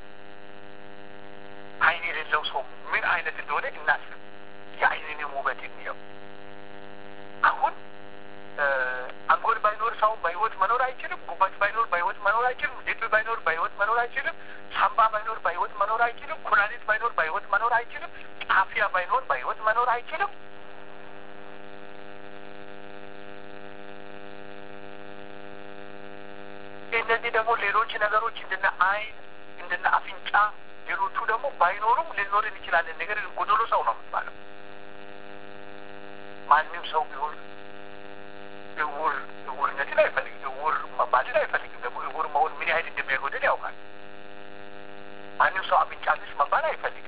ዓይን የሌለው ሰው ምን አይነት እንደሆነ እናስብ። የዓይንንም ውበት እንየው። አሁን አንጎል ባይኖር ሰው በህይወት መኖር አይችልም። ጉበት ባይኖር በህይወት መኖር አይችልም። ልብ ባይኖር በህይወት መኖር አይችልም። ሳምባ ባይኖር በህይወት መኖር አይችልም። ኩላሊት ባይኖር በህይወት መኖር አይችልም። ጣፊያ ባይኖር በህይወት መኖር አይችልም። እነዚህ ደግሞ ሌሎች ነገሮች እንደነ አይን እንደነ አፍንጫ ሌሎቹ ደግሞ ባይኖሩም ልንኖር እንችላለን። ነገር ግን ጎዶሎ ሰው ነው የሚባለው። ማንም ሰው ቢሆን እውር እውርነትን አይፈልግም። እውር መባልን አይፈልግም። ደግሞ እውር መሆን ምን ያህል እንደሚያጎድል ያውቃል። ማንም ሰው አፍንጫ ቢስ መባል አይፈልግም።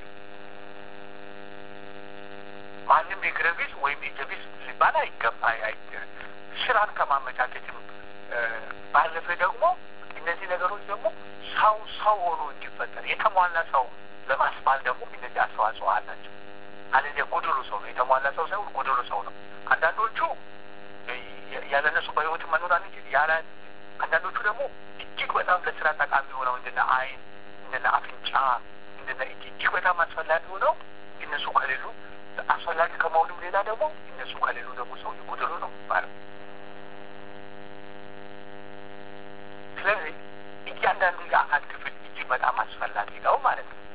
ማንም እግረ ቢስ ወይም እጀ ቢስ ሊባል አይገባ ስራን ከማመቻቸትም ባለፈ ደግሞ እነዚህ ነገሮች ደግሞ ሰው ሰው ሆኖ እንዲፈጠር የተሟላ ሰው ለማስባል ደግሞ እነዚህ አስተዋጽኦ አላቸው። አለዚያ ጎዶሎ ሰው ነው። የተሟላ ሰው ሳይሆን ጎዶሎ ሰው ነው። አንዳንዶቹ ያለ እነሱ በህይወት መኖር አንችል ያለ አንዳንዶቹ ደግሞ እጅግ በጣም ለስራ ጠቃሚ ሆነው እንደነ አይን እንደነ አፍንጫ እንደነ እጅ እጅግ በጣም አስፈላጊ ሆነው እነሱ ከሌሉ አስፈላጊ ከመሆኑም ሌላ ደግሞ እነሱ ከሌሉ ደግሞ ሰው ጎደሎ ነው የሚባለው። ስለዚህ እያንዳንዱ የአካል ክፍል እጅግ በጣም አስፈላጊ ነው ማለት ነው።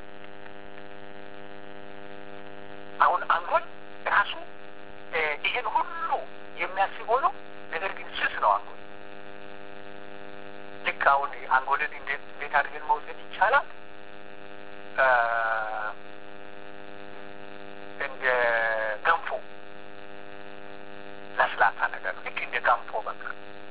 አሁን አንጎል ራሱ ይህን ሁሉ የሚያስብ ሆኖ ነገር ግን ስስ ነው አንጎል። ልክ አሁን አንጎልን እንዴት አድርገን መውሰድ ይቻላል? እንደ ገንፎ ለስላሳ ነገር ልክ እንደ ገንፎ በቃ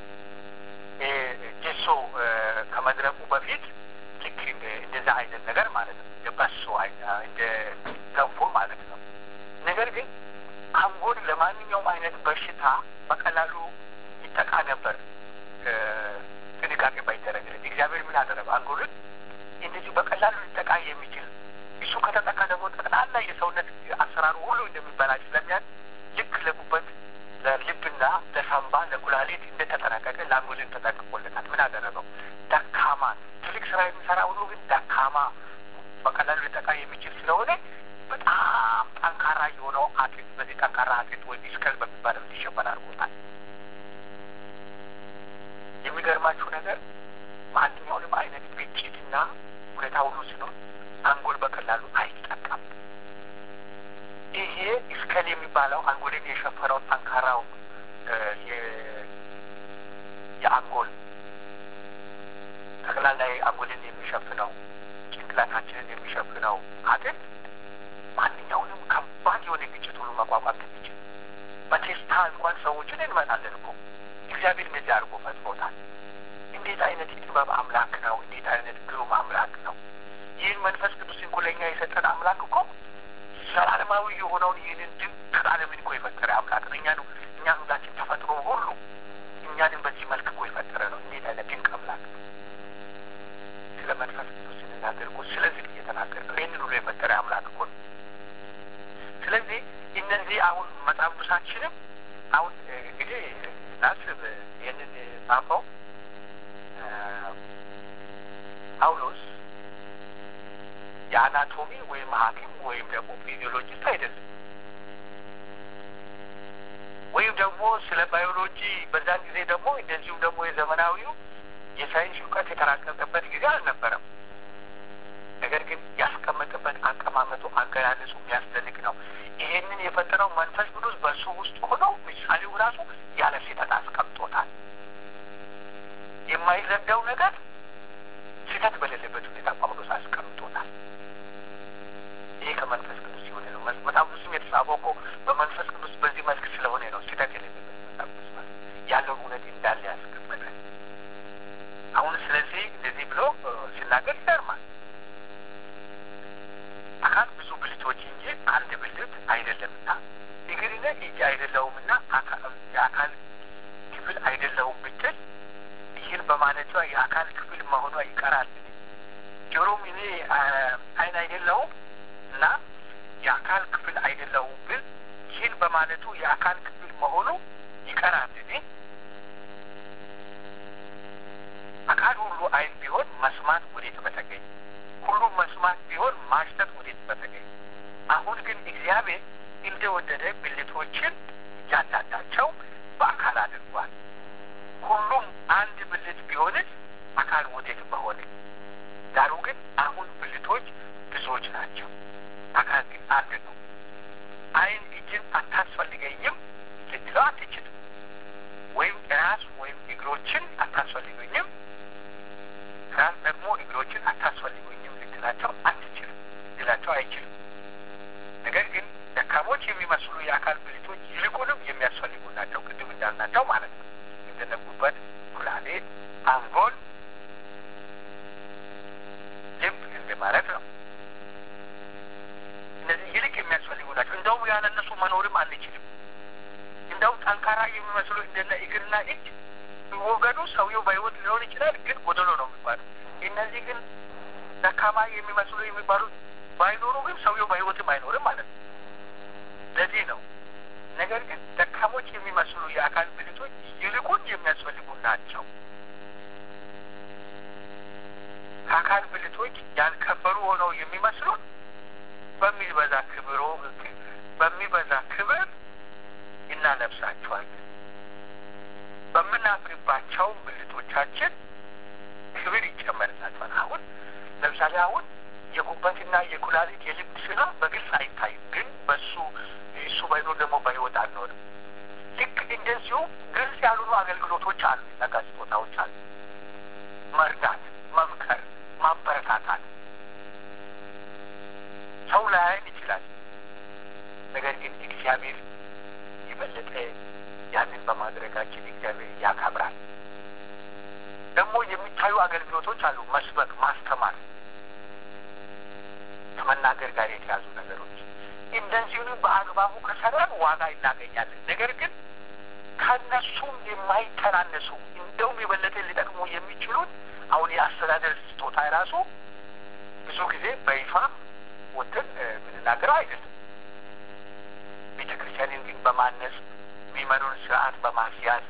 ጀሶ ከመድረቁ በፊት ልክ እንደዛ አይነት ነገር ማለት ነው። እንደ በሶ እንደ ገንፎ ማለት ነው። ነገር ግን አንጎል ለማንኛውም አይነት በሽታ በቀላሉ ይጠቃ ነበር ጥንቃቄ ባይደረግለት። እግዚአብሔር ምን አደረገ? አንጎልን እንደዚሁ በቀላሉ ሊጠቃ የሚችል እሱ ከተጠቃ ደግሞ ጠቅላላ የሰውነት አሰራሩ ሁሉ እንደሚበላሽ ስለሚያል ልክ ለጉበት፣ ለልብና፣ ለሳምባ፣ ለኩላሊት እንደተጠነቀቀ ለአንጎልን ተጠቅቆለታል። ምን አደረገው? ደካማ ትልቅ ስራ የሚሰራ ሁሉ ግን ደካማ በቀላሉ ሊጠቃ የሚችል ስለሆነ በጣም ጠንካራ የሆነው አጥንት በዚህ ጠንካራ አጥንት ወይም ስከል በሚባለው እንዲሸፈን አድርጎታል። የሚገርማችሁ ነገር ማንኛውንም አይነት ግጭትና ሁኔታ ሁሉ ሲኖር አንጎል በቀላሉ አይጠቃም። ይሄ ስከል የሚባለው አንጎልን የሸፈነው ጠንካራው የአንጎል ጠቅላላ አንጎልን የሚሸፍነው ጭንቅላታችንን የሚሸፍነው አጥንት ማንኛውንም ከባድ የሆነ ግጭት ሁሉ መቋቋም የሚችል በቴስታ እንኳን ሰዎችን እንመታለን እኮ እግዚአብሔር እንደዚህ አድርጎ ፈጥሮታል። እንዴት አይነት የጥበብ አምላክ ነው! እንዴት አይነት ግሩም አምላክ ነው! ይህን መንፈስ ቅዱስ እኮ ለእኛ የሰጠን አምላክ እኮ ዘላለማዊ የሆነውን ይህንን ድንቅ ዓለምን እኮ የፈጠረ አምላክ ነው። እኛ ነው እኛ ሁላችን ተፈጥሮ ሁሉ እኛንም በዚህ መልክ እኮ የፈጠረ ነው። እንዴት አይነት ድንቅ አምላክ ነው! ስለ መንፈስ ቅዱስ ስንናገር እኮ ስለዚህ እየተናገር ነው። ይህንን ሁሉ የፈጠረ አምላክ እኮ ነው። ስለዚህ እነዚህ አሁን መጽሐፍ ቅዱሳችንም አሁን እንግዲህ ናስብ ይህንን ጻፈው ጳውሎስ የአናቶሚ ወይም ሐኪም ወይም ደግሞ ፊዚዮሎጂስት አይደለም። ወይም ደግሞ ስለ ባዮሎጂ በዛን ጊዜ ደግሞ እንደዚሁም ደግሞ የዘመናዊው የሳይንስ እውቀት የተራቀቀበት ጊዜ አልነበረም። ነገር ግን ያስቀመጠበት አቀማመጡ፣ አገላለጹ የሚያስደንቅ ነው። ይሄንን የፈጠረው መንፈስ ቅዱስ በእሱ ውስጥ ሆነው ምሳሌው ራሱ ያለ ስህተት አስቀምጦታል። የማይረዳው ነገር ስህተት በሌለበት ሁኔታ ጳውሎስ አስቀምጦታል። ይሄ ከመንፈስ ቅዱስ የሆነ ነው። መጽሐፍ ቅዱስም የተጻፈው እኮ በመንፈስ ቅዱስ በዚህ መልክ ስለሆነ ነው። ስህተት የሌለበት መጽሐፍ ቅዱስ ማለት ያለውን እውነት እንዳለ ያስቀመጠ። አሁን ስለዚህ እንደዚህ ብሎ ሲናገር ይገርማል። አካል ብዙ ብልቶች እንጂ አንድ ብልት አይደለምና እግርና እጅ አይደለውምና የአካል ክፍል አይደለውም ብትል ይህን በማለቷ የአካል ክፍል መሆኗ ይቀራል። ጆሮም እኔ ዓይን አይደለውም እና የአካል ክፍል አይደለውም ብል ይህን በማለቱ የአካል ክፍል መሆኑ ይቀራል። አካል ሁሉ ዓይን ቢሆን መስማት ወዴት በተገኝ? ሁሉም መስማት ቢሆን ማሽተት ወዴት በተገኝ? አሁን ግን እግዚአብሔር እንደወደደ ብልቶችን እያንዳንዳቸው በአካል አድርጓል። ሁሉም አንድ ብልት ቢሆንስ አካል ወዴት በሆነ? ዳሩ ግን አሁን ብልቶች ብዙዎች ናቸው፣ አካል ግን አንድ ነው። ዓይን እጅን አታስፈልገኝም ልትለው አትችልም። ወይም ራስ ወይም እግሮችን አታስፈልጉኝም፣ ራስ ደግሞ እግሮችን አታስፈልጉኝም ልትላቸው አትችልም፣ ልትላቸው አይችልም። ነገር ግን ደካሞች የሚመስሉ የአካል ብልቶች ይልቁንም የሚያስፈልጉ ናቸው። ቅድም እንዳልናቸው ማለት ነው። እንደነጉበት ኩላሊት፣ አንጎል፣ ልብ እንደ ማለት ነው። እነዚህ ይልቅ የሚያስፈልጉ ናቸው። እንደውም ያለ እነሱ መኖርም አንችልም። እንደውም ጠንካራ የሚመስሉ እንደነ እግርና እጅ ቢወገዱ ሰውየው በሕይወት ሊሆን ይችላል፣ ግን ጎደሎ ነው የሚባሉ። እነዚህ ግን ደካማ የሚመስሉ የሚባሉት ባይኖሩ ግን ሰውየው በሕይወትም አይኖርም ማለት ነው። ለዚህ ነው ነገር ግን ደካሞች የሚመስሉ የአካል ብልቶች ይልቁን የሚያስፈልጉ ናቸው። ከአካል ብልቶች ያልከበሩ ሆነው የሚመስሉን በሚበዛ ክብሮ በሚበዛ ክብር እናለብሳቸዋለን። በምናፍርባቸው ብልቶቻችን ክብር ይጨመርላቸዋል። አሁን ለምሳሌ አሁን የጉበትና የኩላሊት የልብ ስራ በግልጽ አይታይም፣ ግን በሱ እሱ ባይኖር ደግሞ በህይወት አንኖርም። ልክ እንደዚሁ ግልጽ ያልሆኑ አገልግሎቶች አሉ፣ ጸጋ ስጦታዎች አሉ። መርዳት፣ መምከር፣ ማበረታታት ሰው ላያይን ይችላል። ነገር ግን እግዚአብሔር የበለጠ ያንን በማድረጋችን እግዚአብሔር ያከብራል። ደግሞ የሚታዩ አገልግሎቶች አሉ፣ መስበክ፣ ማስተማር ከመናገር ጋር የተያዙ ነገሮች እንደዚሁንም በአግባቡ ከሰራን ዋጋ እናገኛለን። ነገር ግን ከነሱም የማይተናነሱ እንደውም የበለጠ ሊጠቅሙ የሚችሉት አሁን የአስተዳደር ስጦታ የራሱ ብዙ ጊዜ በይፋ ወጥን የምንናገረው አይደለም። ቤተ ክርስቲያንን ግን በማነጽ የሚመሩን ስርዓት በማስያዝ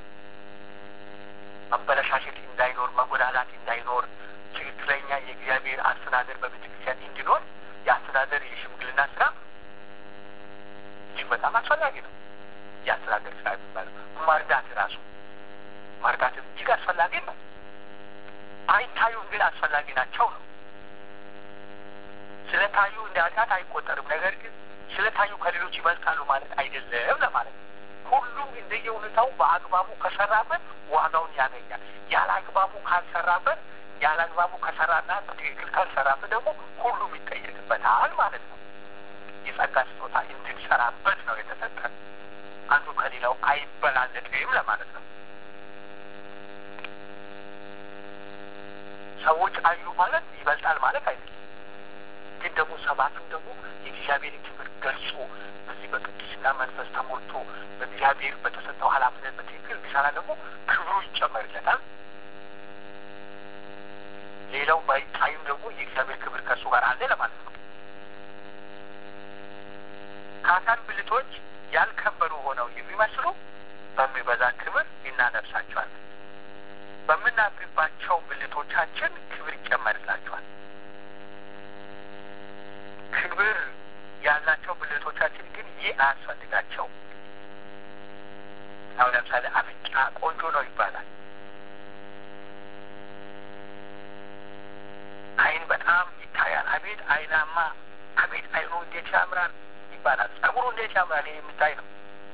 መበለሻሸት እንዳይኖር፣ መጎዳዳት እንዳይኖር ትክክለኛ የእግዚአብሔር አስተዳደር በቤተ ክርስቲያን እንዲኖር የአስተዳደር የሽምግልና ስራ እጅግ በጣም አስፈላጊ ነው። የአስተዳደር ስራ የሚባለው መርዳት ራሱ መርዳትም እጅግ አስፈላጊ ነው። አይታዩም ግን አስፈላጊ ናቸው ነው። ስለታዩ እንደ ኃጢአት አይቆጠርም። ነገር ግን ስለታዩ ከሌሎች ይበልጣሉ ማለት አይደለም ለማለት ነው። ሁሉም እንደየ ሁኔታው በአግባቡ ከሰራበት ዋጋውን ያገኛል። ያለ አግባቡ ካልሰራበት ያለ አግባቡ ከሰራና በትክክል ካልሰራበት ደግሞ ሁሉም ይጠየቅበታል ማለት ነው። የጸጋ ስጦታ እንድንሰራበት ነው የተሰጠን። አንዱ ከሌላው አይበላለጥም ለማለት ነው። ሰዎች አዩ ማለት ይበልጣል ማለት አይደለም። ግን ደግሞ ሰባቱም ደግሞ የእግዚአብሔርን ክብር ገልጾ በዚህ በቅድስና መንፈስ ተሞልቶ በእግዚአብሔር በተሰጠው ኃላፊነት በትክክል ቢሰራ ደግሞ ክብሩ ይጨመርለታል። ሌላው ባይታይም ደግሞ የእግዚአብሔር ክብር ከእሱ ጋር አለ ለማለት ነው። ከአካል ብልቶች ያልከበሩ ሆነው የሚመስሉ በሚበዛ ክብር እናለብሳቸዋለን። በምናፍርባቸው ብልቶቻችን ክብር ይጨመርላቸዋል። ክብር ያላቸው ብልቶቻችን ግን ይህ አያስፈልጋቸው። አሁን ለምሳሌ አፍንጫ ቆንጆ ነው ይባላል። ዓይን በጣም ይታያል። አቤት ዓይናማ፣ አቤት ዓይኑ እንዴት ያምራል ይባላል። ጸጉሩ እንዴት ያምራል፣ ይህ የሚታይ ነው።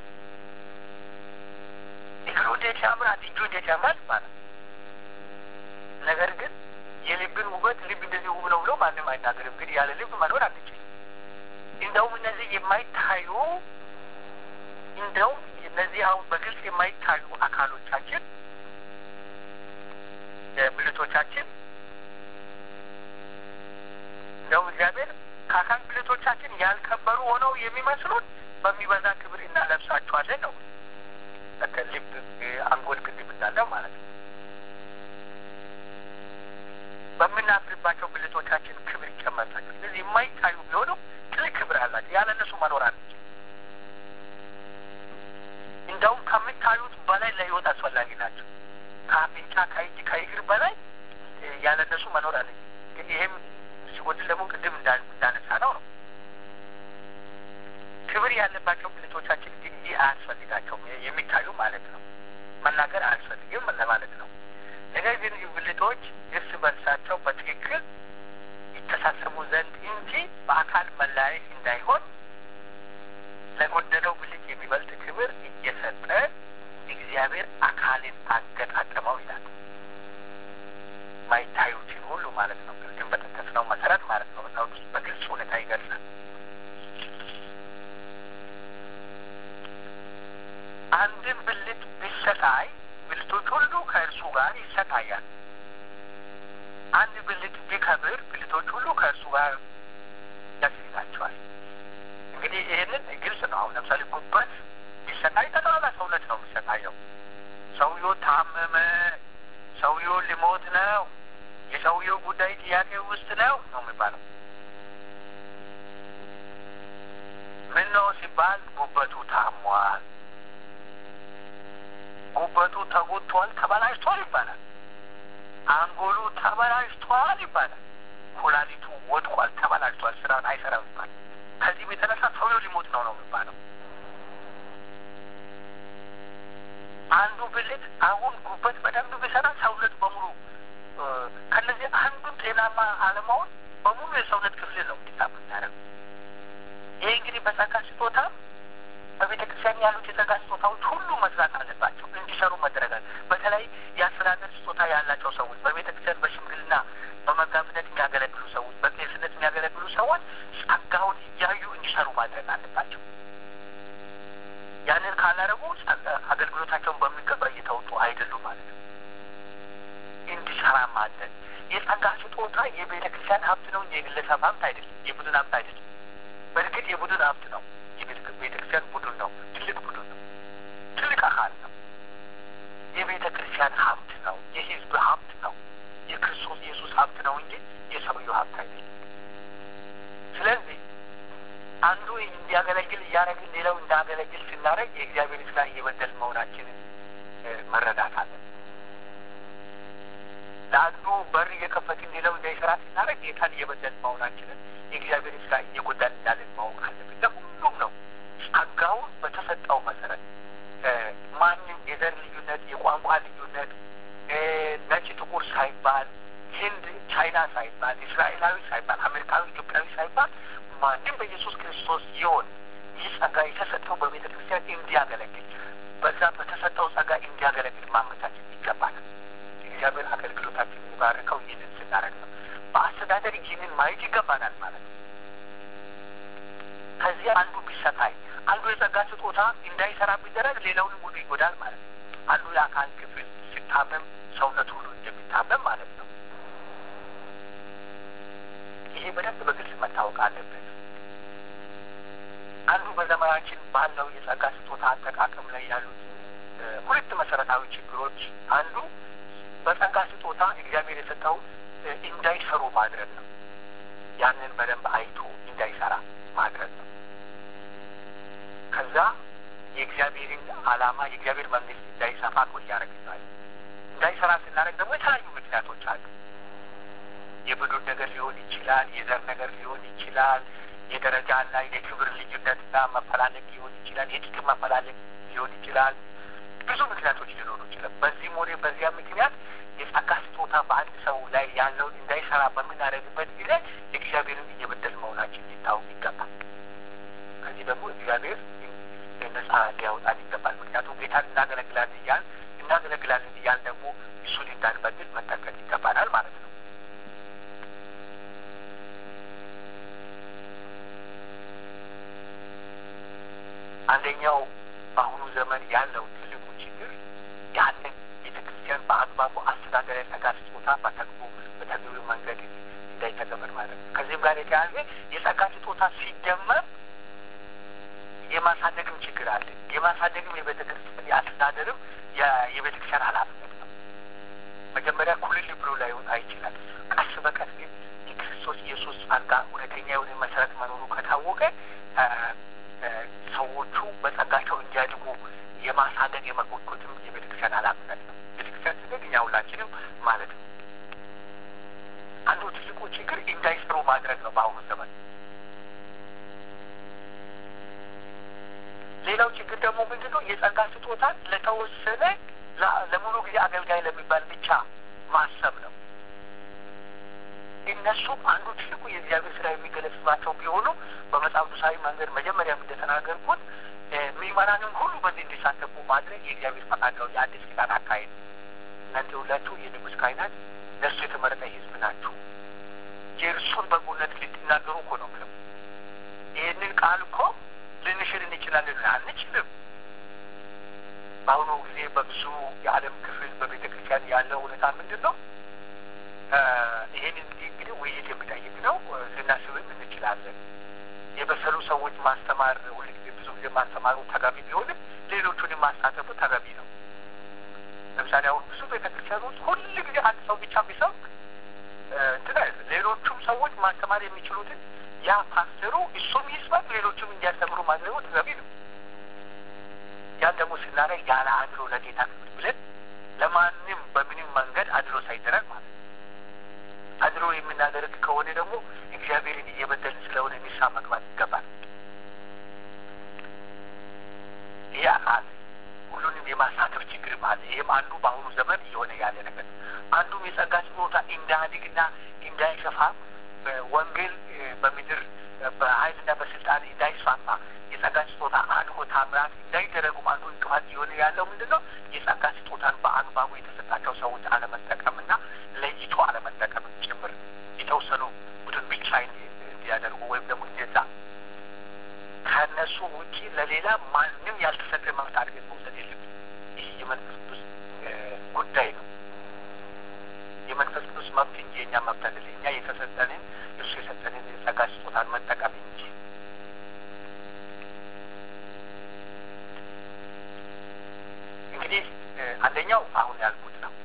እግሩ እንዴት ያምራል፣ እጁ እንዴት ያምራል ይባላል። ነገር ግን የልብን ውበት ልብ እንደዚህ ውብ ነው ብሎ ማንም አይናገርም። ግን ያለ ልብ መኖር አንችል። እንደውም እነዚህ የማይታዩ እንደውም እነዚህ አሁን በግልጽ የማይታዩ አካሎቻችን ብልቶቻችን እንደውም እግዚአብሔር ከአካል ብልቶቻችን ያልከበሩ ሆነው የሚመስሉት በሚበዛ ክብር እናለብሳቸዋለን ነው። ልብ፣ አንጎል ቅድም እንዳለው ማለት ነው። በምናፍርባቸው ብልቶቻችን ክብር ይጨመርላቸው። ስለዚህ የማይታዩ ቢሆኑ ትልቅ ክብር አላቸው። ያለ እነሱ መኖር አንችል። እንደውም ከሚታዩት በላይ ለሕይወት አስፈላጊ ናቸው። ከአፍንጫ፣ ከእጅ፣ ከእግር በላይ ያለ እነሱ መኖር አለ። ግን ይሄም ሲጎድል ደግሞ ቅድም እንዳነሳ ነው ነው ክብር ያለባቸው ብልቶቻችን ግን ይህ አያስፈልጋቸውም። የሚታዩ ማለት ነው። መናገር አያስፈልግም ለማለት ነው። ነገር ግን ብልቶች እርስ በርሳቸው በትክክል ይተሳሰቡ ዘንድ እንጂ በአካል መለያየት እንዳይሆን ለጎደለው ብልት የሚበልጥ ክብር እየሰጠ እግዚአብሔር አካልን አገጣጠመው ይላል። ማይታዩትን ሁሉ ማለት ነው። ቅድም በጠቀስነው መሰረት ማለት ነው። መጽሐፍ ውስጥ በግልጽ ሁኔታ ይገልጻል። አንድን ብልት ቢሰቃይ ብልቶች ሁሉ ከእርሱ ጋር ይሰቃያል። አንድ ብልት ቢከብር ብልቶች ሁሉ ከእርሱ ጋር ደስ ይላቸዋል። እንግዲህ ይህንን ግልጽ ነው። አሁን ለምሳሌ ጉበት ቢሰቃይ ጠቅላላ ሰውነት ነው የሚሰቃየው። ሰውየው ታመመ፣ ሰውየው ሊሞት ነው፣ የሰውየው ጉዳይ ጥያቄ ውስጥ ነው ነው የሚባለው። ምን ነው ሲባል ጉበቱ ታሟል፣ ጉበቱ ተጎድቷል፣ ተበላሽቷል ይባላል። አንጎሉ ተበላሽቷል ይባላል። ኩላሊቱ ወድቋል፣ ተበላሽቷል፣ ስራውን አይሰራም ይባላል። ከዚህም የተነሳ ሰውየው ሊሞት ነው ነው የሚባለው። አንዱ ብልት አሁን ጉበት በደንብ ቢሰራ ሰውነት በሙሉ ከነዚህ አንዱን ጤናማ አለመሆን በሙሉ የሰውነት ክፍል ነው እንዲታም ያደረግ ይሄ እንግዲህ በጸጋ ስጦታ በቤተ ክርስቲያን ያሉት የጸጋ ስጦታዎች ሁሉ መስራት አለባቸው፣ እንዲሰሩ መደረጋል። በተለይ የአስተዳደር ስጦታ ያላቸው ሰዎች በቤተ ክርስቲያን በሽምግልና በመጋቢነት የሚያገለግሉ ሰዎች፣ በቄስነት የሚያገለግሉ ሰዎች ጸጋውን እያዩ እንዲሰሩ ማድረግ አለባቸው። ያንን ካላረጉ አገልግሎታቸውን በሚገባ እየተወጡ አይደሉም ማለት ነው። እንዲሰራ ማድረግ የጸጋ ስጦታ የቤተ ክርስቲያን ሀብት ነው እንጂ የግለሰብ ሀብት አይደለም፣ የቡድን ሀብት አይደለም። በእርግጥ የቡድን ሀብት ነው። የቤተ ክርስቲያን ቡድን ነው። ትልቅ ቡድን ነው። ትልቅ አካል ነው። የቤተ ክርስቲያን ሀብት ነው። የህዝብ ሀብት ነው። የክርስቶስ ኢየሱስ ሀብት ነው እንጂ የሰውየው ሀብት አይደለም። ስለዚህ አንዱ እንዲያገለግል እያደረግን ሌላው እንዳገለግል ስናደርግ የእግዚአብሔር ስራ እየበደል መሆናችንን መረዳት አለን። ለአንዱ በር እየከፈትን ሌላው እንዳይሰራ ስናደርግ ጌታን እየበደል መሆናችንን የእግዚአብሔር ስራ እየጎዳን እንዳለን ማወቅ አለብን። ለሁሉም ነው ጸጋውን በተሰጠው መሰረት ማንም የዘር ልዩነት፣ የቋንቋ ልዩነት፣ ነጭ ጥቁር ሳይባል፣ ህንድ ቻይና ሳይባል፣ እስራኤላዊ ሳይባል፣ አሜሪካዊ ኢትዮጵያዊ ሳይባል ማንም በኢየሱስ ክርስቶስ ይሆን ይህ ጸጋ የተሰጠው በቤተ ክርስቲያን እንዲያገለግል በዛ በተሰጠው ጸጋ እንዲያገለግል ማመቻቸት ይገባል። እግዚአብሔር አገልግሎታችን የሚባርከው ይህንን ስናደርግ ነው። በአስተዳደር ይህንን ማየት ይገባናል ማለት ነው። ከዚህ አንዱ ቢሰታይ አንዱ የጸጋ ስጦታ እንዳይሰራ ቢደረግ ሌላውን ሁሉ ይጎዳል ማለት ነው። አንዱ የአካል ክፍል ሲታመም ሰውነት ሁሉ እንደሚታመም ማለት ነው። ይሄ በደንብ በግልጽ መታወቅ አለበት። አንዱ በዘመናችን ባለው የጸጋ ስጦታ አጠቃቀም ላይ ያሉት ሁለት መሰረታዊ ችግሮች አንዱ በጸጋ ስጦታ እግዚአብሔር የሰጠው እንዳይሰሩ ማድረግ ነው። ያንን በደንብ አይቶ እንዳይሰራ ማድረግ ነው። ከዛ የእግዚአብሔርን ዓላማ የእግዚአብሔር መንግስት እንዳይሰፋ እኮ እያደረግናል። እንዳይሰራ ስናደርግ ደግሞ የተለያዩ ምክንያቶች አሉ። የብዱር ነገር ሊሆን ይችላል። የዘር ነገር ሊሆን ይችላል። የደረጃና የክብር ልዩነትና መፈላለግ ሊሆን ይችላል። የጥቅም መፈላለግ ሊሆን ይችላል። ብዙ ምክንያቶች ሊኖሩ ይችላል። በዚህም ሆነ በዚያ ምክንያት የጸጋ ስጦታ በአንድ ሰው ላይ ያለውን እንዳይሰራ በምናደርግበት ጊዜ እግዚአብሔርን እየበደል መሆናችን ሊታወቅ ይገባል። ከዚህ ደግሞ እግዚአብሔር ነጻ ሊያወጣን ይገባል። ምክንያቱም ጌታን እናገለግላለን እያል እናገለግላለን እያል ደግሞ እሱን እንዳንበድል መጠንቀቅ ይገባናል ማለት ነው። አንደኛው በአሁኑ ዘመን ያለው ትልቁ ችግር ያንን ቤተ ክርስቲያን በአግባቡ አስተዳደር የጸጋ ስጦታ በተግቦ በተገቢው መንገድ እንዳይተገበር ማለት ነው። ከዚህም ጋር የተያያዘ የጸጋ ስጦታ ሲደመር የማሳደግም ችግር አለ። የማሳደግም የቤተ ክርስቲያን የአስተዳደርም የቤተ ክርስቲያን ኃላፊነት ነው። መጀመሪያ ኩልል ብሎ ላይወጣ ይችላል። ቀስ በቀስ ግን የክርስቶስ ኢየሱስ ጸጋ እውነተኛ የሆነ መሰረት መኖሩ ከታወቀ ሰዎቹ በጸጋቸው እንዲያድጉ የማሳደግ የመኮትኮትም የቤተክርስቲያን ኃላፊነት ነው። ቤተክርስቲያን ስንል እኛ ሁላችንም ማለት ነው። አንዱ ትልቁ ችግር እንዳይሰሩ ማድረግ ነው በአሁኑ ዘመን። ሌላው ችግር ደግሞ ምንድን ነው? የጸጋ ስጦታን ለተወሰነ ለሙሉ ጊዜ አገልጋይ ለሚባል ብቻ ማሰብ ነው። እነሱም አንዱ ትልቁ የእግዚአብሔር ስራ የሚገለጽባቸው ቢሆኑ በመጽሐፍ ቅዱሳዊ መንገድ መጀመሪያም እንደተናገርኩት ምዕመናንም ሁሉ በዚህ እንዲሳተፉ ማድረግ የእግዚአብሔር ፈቃድ ነው። የአዲስ ኪዳን አካሄድ እናንተ ሁላችሁ የንጉሥ ካህናት ለእሱ የተመረጠ ሕዝብ ናችሁ። የእርሱን በጎነት ልትናገሩ እኮ ነው ብለው ይህንን ቃል እኮ ልንሽር እንችላለን አንችልም። በአሁኑ ጊዜ በብዙ የዓለም ክፍል በቤተ ክርስቲያን ያለው ሁኔታ ምንድን ነው? ይህን እንግዲህ ውይይት የሚጠይቅ ነው። ልናስብም እንችላለን። የበሰሉ ሰዎች ማስተማር ሁልጊዜ ብዙ ጊዜ ማስተማሩ ተገቢ ቢሆንም ሌሎቹንም ማሳተፉ ተገቢ ነው። ለምሳሌ አሁን ብዙ ቤተ ክርስቲያኖች ሁል ጊዜ አንድ ሰው ብቻ ቢሰብክ እንትን አይደለም። ሌሎቹም ሰዎች ማስተማር የሚችሉትን ያ ፓስተሩ እሱም ይስበክ፣ ሌሎቹም እንዲያስተምሩ ማድረጉ ተገቢ ነው። ያን ደግሞ ስናደርግ ያለ አድሎ ለጌታ ክብር ብለን ለማንም በምንም መንገድ አድሎ ሳይደረግ ማለት ነው። አድሮ የምናደርግ ከሆነ ደግሞ እግዚአብሔርን እየበደልን ስለሆነ ንስሐ መግባት ይገባል። ይህ አለ። ሁሉንም የማሳተፍ ችግርም አለ። ይህም አንዱ በአሁኑ ዘመን እየሆነ ያለ ነገር አንዱም የጸጋ ስጦታ እንዳያድግና እንዳይሰፋ ወንጌል በምድር በኃይልና በስልጣን እንዳይስፋፋ የጸጋ ስጦታ አድጎ ታምራት እንዳይደረጉም አንዱ እንቅፋት እየሆነ ያለው ምንድን ነው? የጸጋ ስጦታን በአግባቡ የተሰጣቸው ሰዎች አለመጠቀምና ለይቶ አለመጠቀም ጭምር የተወሰኑ ቡድን ብቻ እንዲያደርጉ ወይም ደግሞ እንደዛ ከእነሱ ውጪ ለሌላ ማንም ያልተሰጠ መብት አድርገን መውሰድ የለብን። ይህ የመንፈስ ቅዱስ ጉዳይ ነው። የመንፈስ ቅዱስ መብት እንጂ የእኛ መብት አይደለም። እኛ የተሰጠንን እርሱ የሰጠንን የጸጋ ስጦታን መጠቀም እንጂ እንግዲህ አንደኛው አሁን ያልኩት ነው።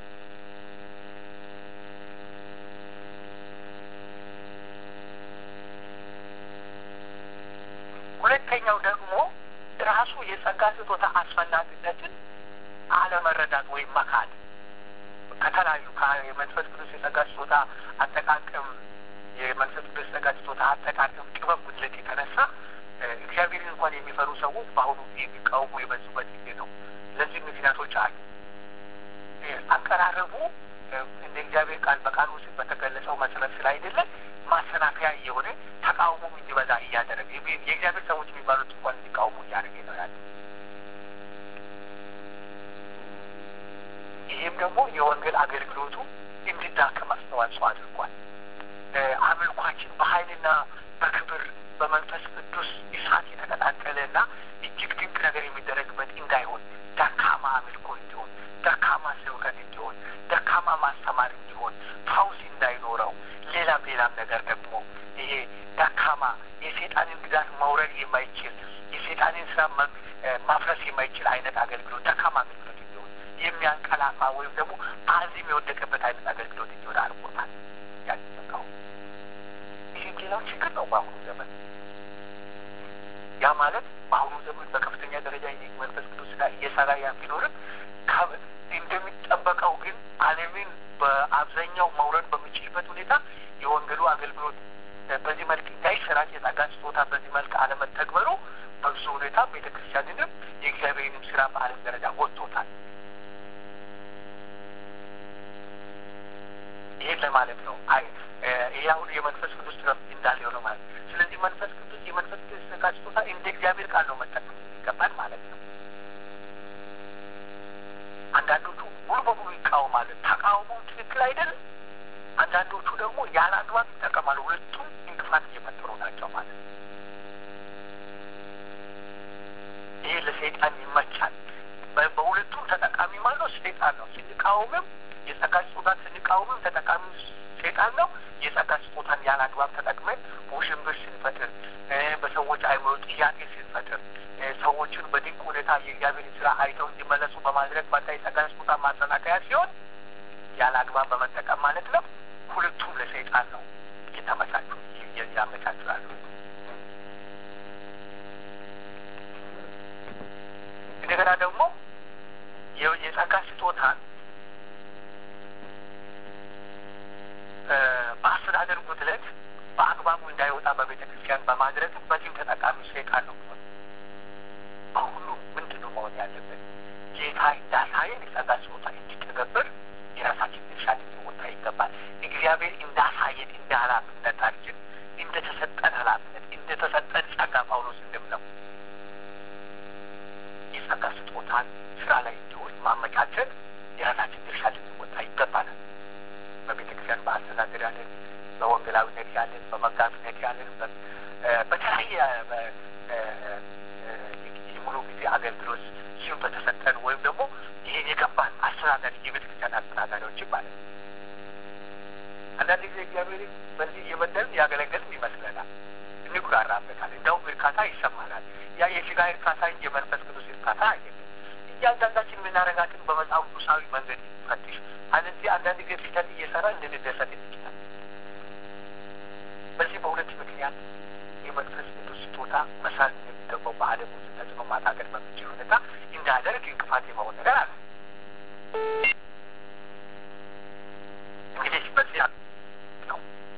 ሁለተኛው ደግሞ ራሱ የጸጋ ስጦታ አስፈላጊነትን አለመረዳት ወይም መካድ ከተለያዩ የመንፈስ ቅዱስ የጸጋ ስጦታ አጠቃቀም የመንፈስ ቅዱስ የጸጋ ስጦታ አጠቃቀም ጥበብ ጉድለት የተነሳ እግዚአብሔርን እንኳን የሚፈሩ ሰዎች በአሁኑ ጊዜ የሚቃወሙ የበዙበት ጊዜ ነው። ለዚህ ምክንያቶች አሉ። አቀራረቡ እንደ እግዚአብሔር ቃል በቃል ውስጥ በተገለጸው መሰረት ስላይደለ ማሰናከያ እየሆነ ተቃውሞም እንዲበዛ እያደረገ የእግዚአብሔር ሰዎች የሚባሉት እንኳን እንዲቃውሙ እያደረገ ነው ያለ። ይህም ደግሞ የወንጌል አገልግሎቱ እንዲዳከም አስተዋጽኦ አድርጓል። አምልኳችን በኃይልና በክብር በመንፈስ ቅዱስ እሳት የተቀጣጠለ እና እጅግ ድንቅ ነገር የሚደረግበት እንዳይሆን ደካማ አምልኮ እንዲሆን፣ ደካማ ስብከት እንዲሆን፣ ደካማ ማስተማር እንዲሆን፣ ፈውስ እንዳይኖረው፣ ሌላም ሌላም ነገር ደግሞ ይሄ ደካማ የሴጣንን ግዛት መውረድ የማይችል የሴጣንን ስራ ማፍረስ የማይችል አይነት አገልግሎት ደካማ አገልግሎት እንዲሆን የሚያንቀላፋ ወይም ደግሞ አዚም የወደቀበት አይነት አገልግሎት እንዲሆን አድርጎታል። ያንበቃው ይህም ሌላው ችግር ነው በአሁኑ ዘመን። ያ ማለት በአሁኑ ዘመን በከፍተኛ ደረጃ መንፈስ ቅዱስ ጋር እየሰራ ያ ቢኖርም እንደሚጠበቀው ግን ዓለምን በአብዛኛው መውረድ በሚችልበት ሁኔታ የወንጌሉ አገልግሎት በዚህ መልክ እንዳይሰራጭ የጸጋ ስጦታ በዚህ መልክ አለመተግበሩ በብዙ ሁኔታ ቤተ ክርስቲያንንም የእግዚአብሔርንም ስራ በዓለም ደረጃ ጎድቶታል። ይህን ለማለት ነው። አይ ይህ አሁን የመንፈስ ቅዱስ ረፍት እንዳለ ነው ማለት ስለዚህ መንፈስ ቅዱስ የመንፈስ ቅዱስ ጸጋ ስጦታ እንደ እግዚአብሔር ቃል ነው መጠቀም ይገባል ማለት ነው። አንዳንዶቹ ሙሉ በሙሉ ይቃወማሉ። ተቃውሞ ትክክል አይደለም። አንዳንዶቹ ደግሞ ያለ አግባብ ይጠቀማሉ። ሁለቱም እንቅፋት እየፈጠሩ ናቸው ማለት ነው። ይሄ ለሰይጣን ይመቻል። በሁለቱም ተጠቃሚ ማለት ሰይጣን ነው። ስንቃወምም የጸጋ ስጦታን ስንቃወምም ተጠቃሚ ሰይጣን ነው። የጸጋ ስጦታን ያለ አግባብ ተጠቅመን ውሽንብር ስንፈጥር፣ በሰዎች አይምሮ ጥያቄ ስንፈጥር፣ ሰዎችን በድንቅ ሁኔታ የእግዚአብሔር ስራ አይተው እንዲመለሱ በማድረግ መጣ የጸጋ ስጦታ ማሰናከያ ሲሆን ያለ አግባብ በመጠቀም ማለት ነው። ሁለቱም ለሰይጣን ነው የተመቻቹ ያመቻቹላሉ። እንደገና ደግሞ የጸጋ ስጦታን በአስተዳደር ጉድለት በአግባቡ እንዳይወጣ በቤተ ክርስቲያን በማድረግ በዚህም ተጠቃሚ ሰይጣን ነው። በሁሉ ምንድን ነው መሆን ያለበት? ጌታ እንዳሳየን የጸጋ ስጦታ እንዲተገበር የራሳችን ድርሻ ልንወጣ ይገባል። እግዚአብሔር እንዳሳየን እንደ ኃላፊነታችን እንደተሰጠን ኃላፊነት እንደተሰጠን ጸጋ ጳውሎስ እንደምለው የጸጋ ስጦታን ስራ ላይ እንዲሆን ማመቻቸት የራሳችን ድርሻ ልንወጣ ይገባናል። በቤተ ክርስቲያን በአስተዳደር ያለን፣ በወንጌላዊነት ያለን፣ በመጋቢነት ያለን፣ በተለያየ የሙሉ ጊዜ አገልግሎት ሲሆን በተሰጠን ወይም ደግሞ ይሄን የገባን አስተዳዳሪ የቤተ ክርስቲያን አስተዳዳሪዎችን ማለት ነው። አንዳንድ ጊዜ እግዚአብሔር በዚህ እየበደልን ያገለገልን ይመስለናል፣ እንኩራራበታል፣ እንደውም እርካታ ይሰማናል። ያ የስጋ እርካታ እንጂ የመንፈስ ቅዱስ እርካታ አይደለም። እያንዳንዳችን የምናደርጋትን በመጽሐፍ ቅዱሳዊ መንገድ ፈትሽ። አለዚህ አንዳንድ ጊዜ ስህተት እየሰራ እንድንደሰት እንችላል። በዚህ በሁለት ምክንያት የመንፈስ ቅዱስ ስጦታ መስራት እንደሚገባው በዓለም ውስጥ ተጽዕኖ ማሳደር በሚችል ሁኔታ እንዳደርግ እንቅፋት የመሆን ነገር አለ። እንግዲህ በዚህ ነው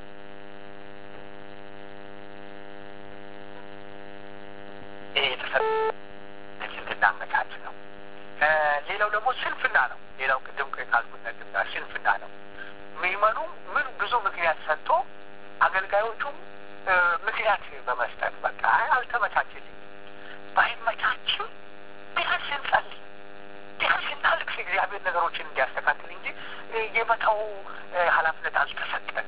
ይሄ የተሰጠ እንድናመቻች ነው። ሌላው ደግሞ ስንፍና ነው። ሌላው ቅድም ካልኩት ነጥብ ጋር ስንፍና ነው። ምዕመኑ ምን ብዙ ምክንያት ሰጥቶ አገልጋዮቹም ምክንያት በመስጠት በቃ አልተመቻችልኝ፣ ባይመቻችም ቢያንስ እንጸልይ፣ ቢያንስ እናልቅስ እግዚአብሔር ነገሮችን እንዲያስተካክል እንጂ የመተው ኃላፊነት አልተሰጠን።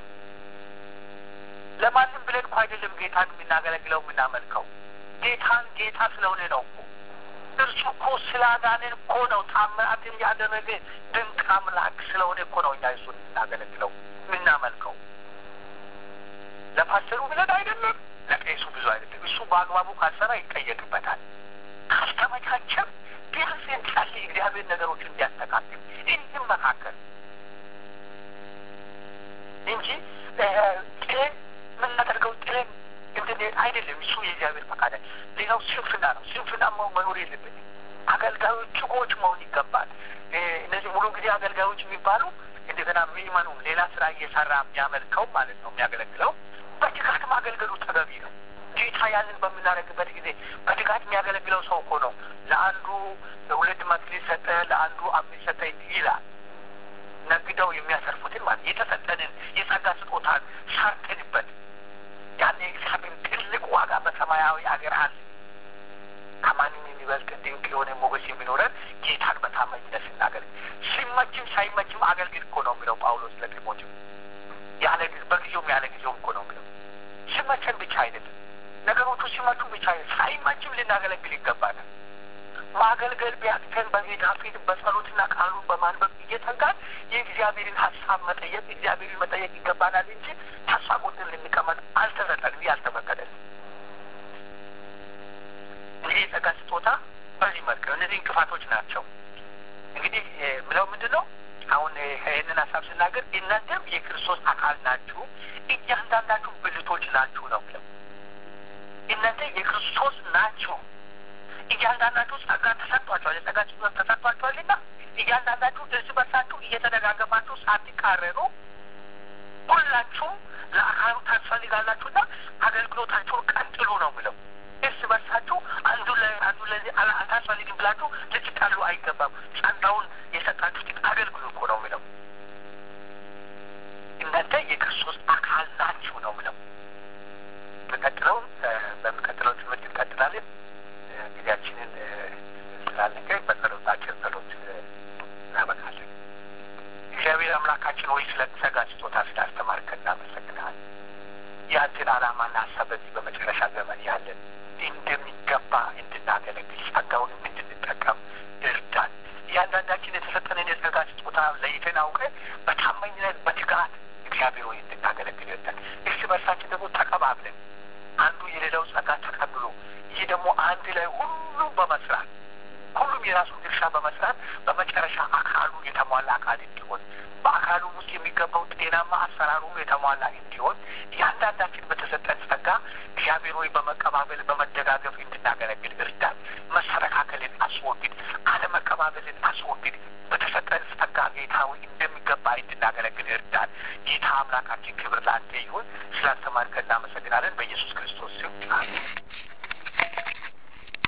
ለማንም ብለን እኮ አይደለም ጌታን የምናገለግለው የምናመልከው ጌታን ጌታ ስለሆነ ነው እኮ እርሱ እኮ ስላዳነን እኮ ነው። ታምራትን ያደረገ ድንቅ አምላክ ስለሆነ እኮ ነው እኛ እሱን የምናገለግለው የምናመልከው። ለፓስተሩ ብለን አይደለም፣ ለቄሱ ብዙ አይደለም። እሱ በአግባቡ ካልሰራ ይጠየቅበታል። ካልተመቻቸም ቢያንስ እንጸልይ፣ እግዚአብሔር ነገሮችን እንዲያስተካክል እንመካከል እንጂ ጥለን የምናደርገው ጥለን እንድንሄድ አይደለም። እሱ የእግዚአብሔር ፈቃድ። ሌላው ስንፍና ነው። ስንፍና መኖር የለብንም። አገልጋዮች ጭቆች መሆን ይገባል። እነዚህ ሙሉ ጊዜ አገልጋዮች የሚባሉ እንደገና ምእመኑ ሌላ ስራ እየሰራ የሚያመልከው ማለት ነው የሚያገለግለው በትጋት ማገልገሉ ተገቢ ነው። ጌታ ያንን በምናደርግበት ጊዜ በትጋት የሚያገለግለው ሰው እኮ ነው። ለአንዱ ሁለት መክሊት ሰጠ፣ ለአንዱ አምስት ሰጠ ይላል። ነግደው የሚያሰርፉትን ማለት የተሰጠንን የጸጋ ስጦታን ሰርተንበት ያን የእግዚአብሔር ትልቅ ዋጋ በሰማያዊ አገር አለ። ከማንም የሚበልጥ ድንቅ የሆነ ሞገስ የሚኖረን ጌታን በታማኝነት ስናገለግል፣ ሲመችም ሳይመችም አገልግል እኮ ነው የሚለው ጳውሎስ ለጢሞቴዎስ። ያለ በጊዜውም ያለ ጊዜውም እኮ ነው የሚለው። ሲመቸን ብቻ አይደለም፣ ማገልገል ቢያቅተን በጌታ ፊት በጸሎትና ቃሉን በማንበብ እየተጋን የእግዚአብሔርን ሀሳብ መጠየቅ እግዚአብሔርን መጠየቅ ይገባናል እንጂ ተስፋ ቆርጠን ልንቀመጥ አልተሰጠንም፣ ይህ አልተፈቀደልንም። እንግዲህ የጸጋ ስጦታ በዚህ መልክ ነው። እነዚህ እንቅፋቶች ናቸው። እንግዲህ ምለው ምንድን ነው? አሁን ይህንን ሀሳብ ስናገር እናንተም የክርስቶስ አካል ናችሁ፣ እያንዳንዳችሁ ብልቶች ናችሁ ነው ብለው እናንተ የክርስቶስ ናችሁ። እያንዳንዳችሁ ጸጋ ተሰጥቷቸዋል፣ የጸጋ ስጦታ ተሰጥቷቸዋልና እያንዳንዳችሁ እርስ በርሳችሁ እየተደጋገፋችሁ ሳትቃረኑ ሁላችሁም ለአካሉ ታስፈልጋላችሁና አገልግሎታችሁን ቀጥሉ ነው ብለው እርስ በርሳችሁ አንዱ አንዱ ለዚህ አታስፈልግም ብላችሁ ልትጣሉ አይገባም። ጸጋውን የሰጣችሁትን አገልግሉ እኮ ነው የሚለው። እናንተ የክርስቶስ አካል ናችሁ ነው የሚለው። በቀጥለው በሚቀጥለው ትምህርት እንቀጥላለን። ጊዜያችንን ስላለቀ በጸሎታችን ጸሎት እናበቃለን። እግዚአብሔር አምላካችን ወይ ስለ ጸጋ ስጦታ ስላስተማርከን እናመሰግናለን። ያንተን ዓላማና ሀሳብ በዚህ በመጨረሻ ዘመን ያለን እንደሚገባ እንድናገለግል ጸጋውንም እንድንጠቀም እርዳን። እያንዳንዳችን የተሰጠንን የጸጋ ስጦታ ለይተን አውቀን በታማኝነት በትጋት እግዚአብሔር ወይ እንድናገለግል እርዳን። እርስ በርሳችን ደግሞ ተቀባብለን አንዱ የሌላው ጸጋ ተቀብሎ ይህ ደግሞ አንድ ላይ ሁሉም በመስራት ሁሉም የራሱን ድርሻ በመስራት በመጨረሻ አካሉ የተሟላ አካል እንዲሆን በአካሉ ውስጥ የሚገባው ጤናማ አሰራሩ የተሟላ እንዲሆን እያንዳንዳችን በተሰጠን ጸጋ እግዚአብሔር ወይ በመቀባበል በመደጋገፍ እንድናገለግል እርዳን። መሰረካከልን አስወግድ፣ አለመቀባበልን አስወግድ። በተሰጠን ጸጋ ጌታ ወይ እንደሚገባ እንድናገለግል እርዳን። ጌታ አምላካችን ክብር ለአንተ ይሁን። ስላስተማርከን እናመሰግናለን። በኢየሱስ ክርስቶስ ስም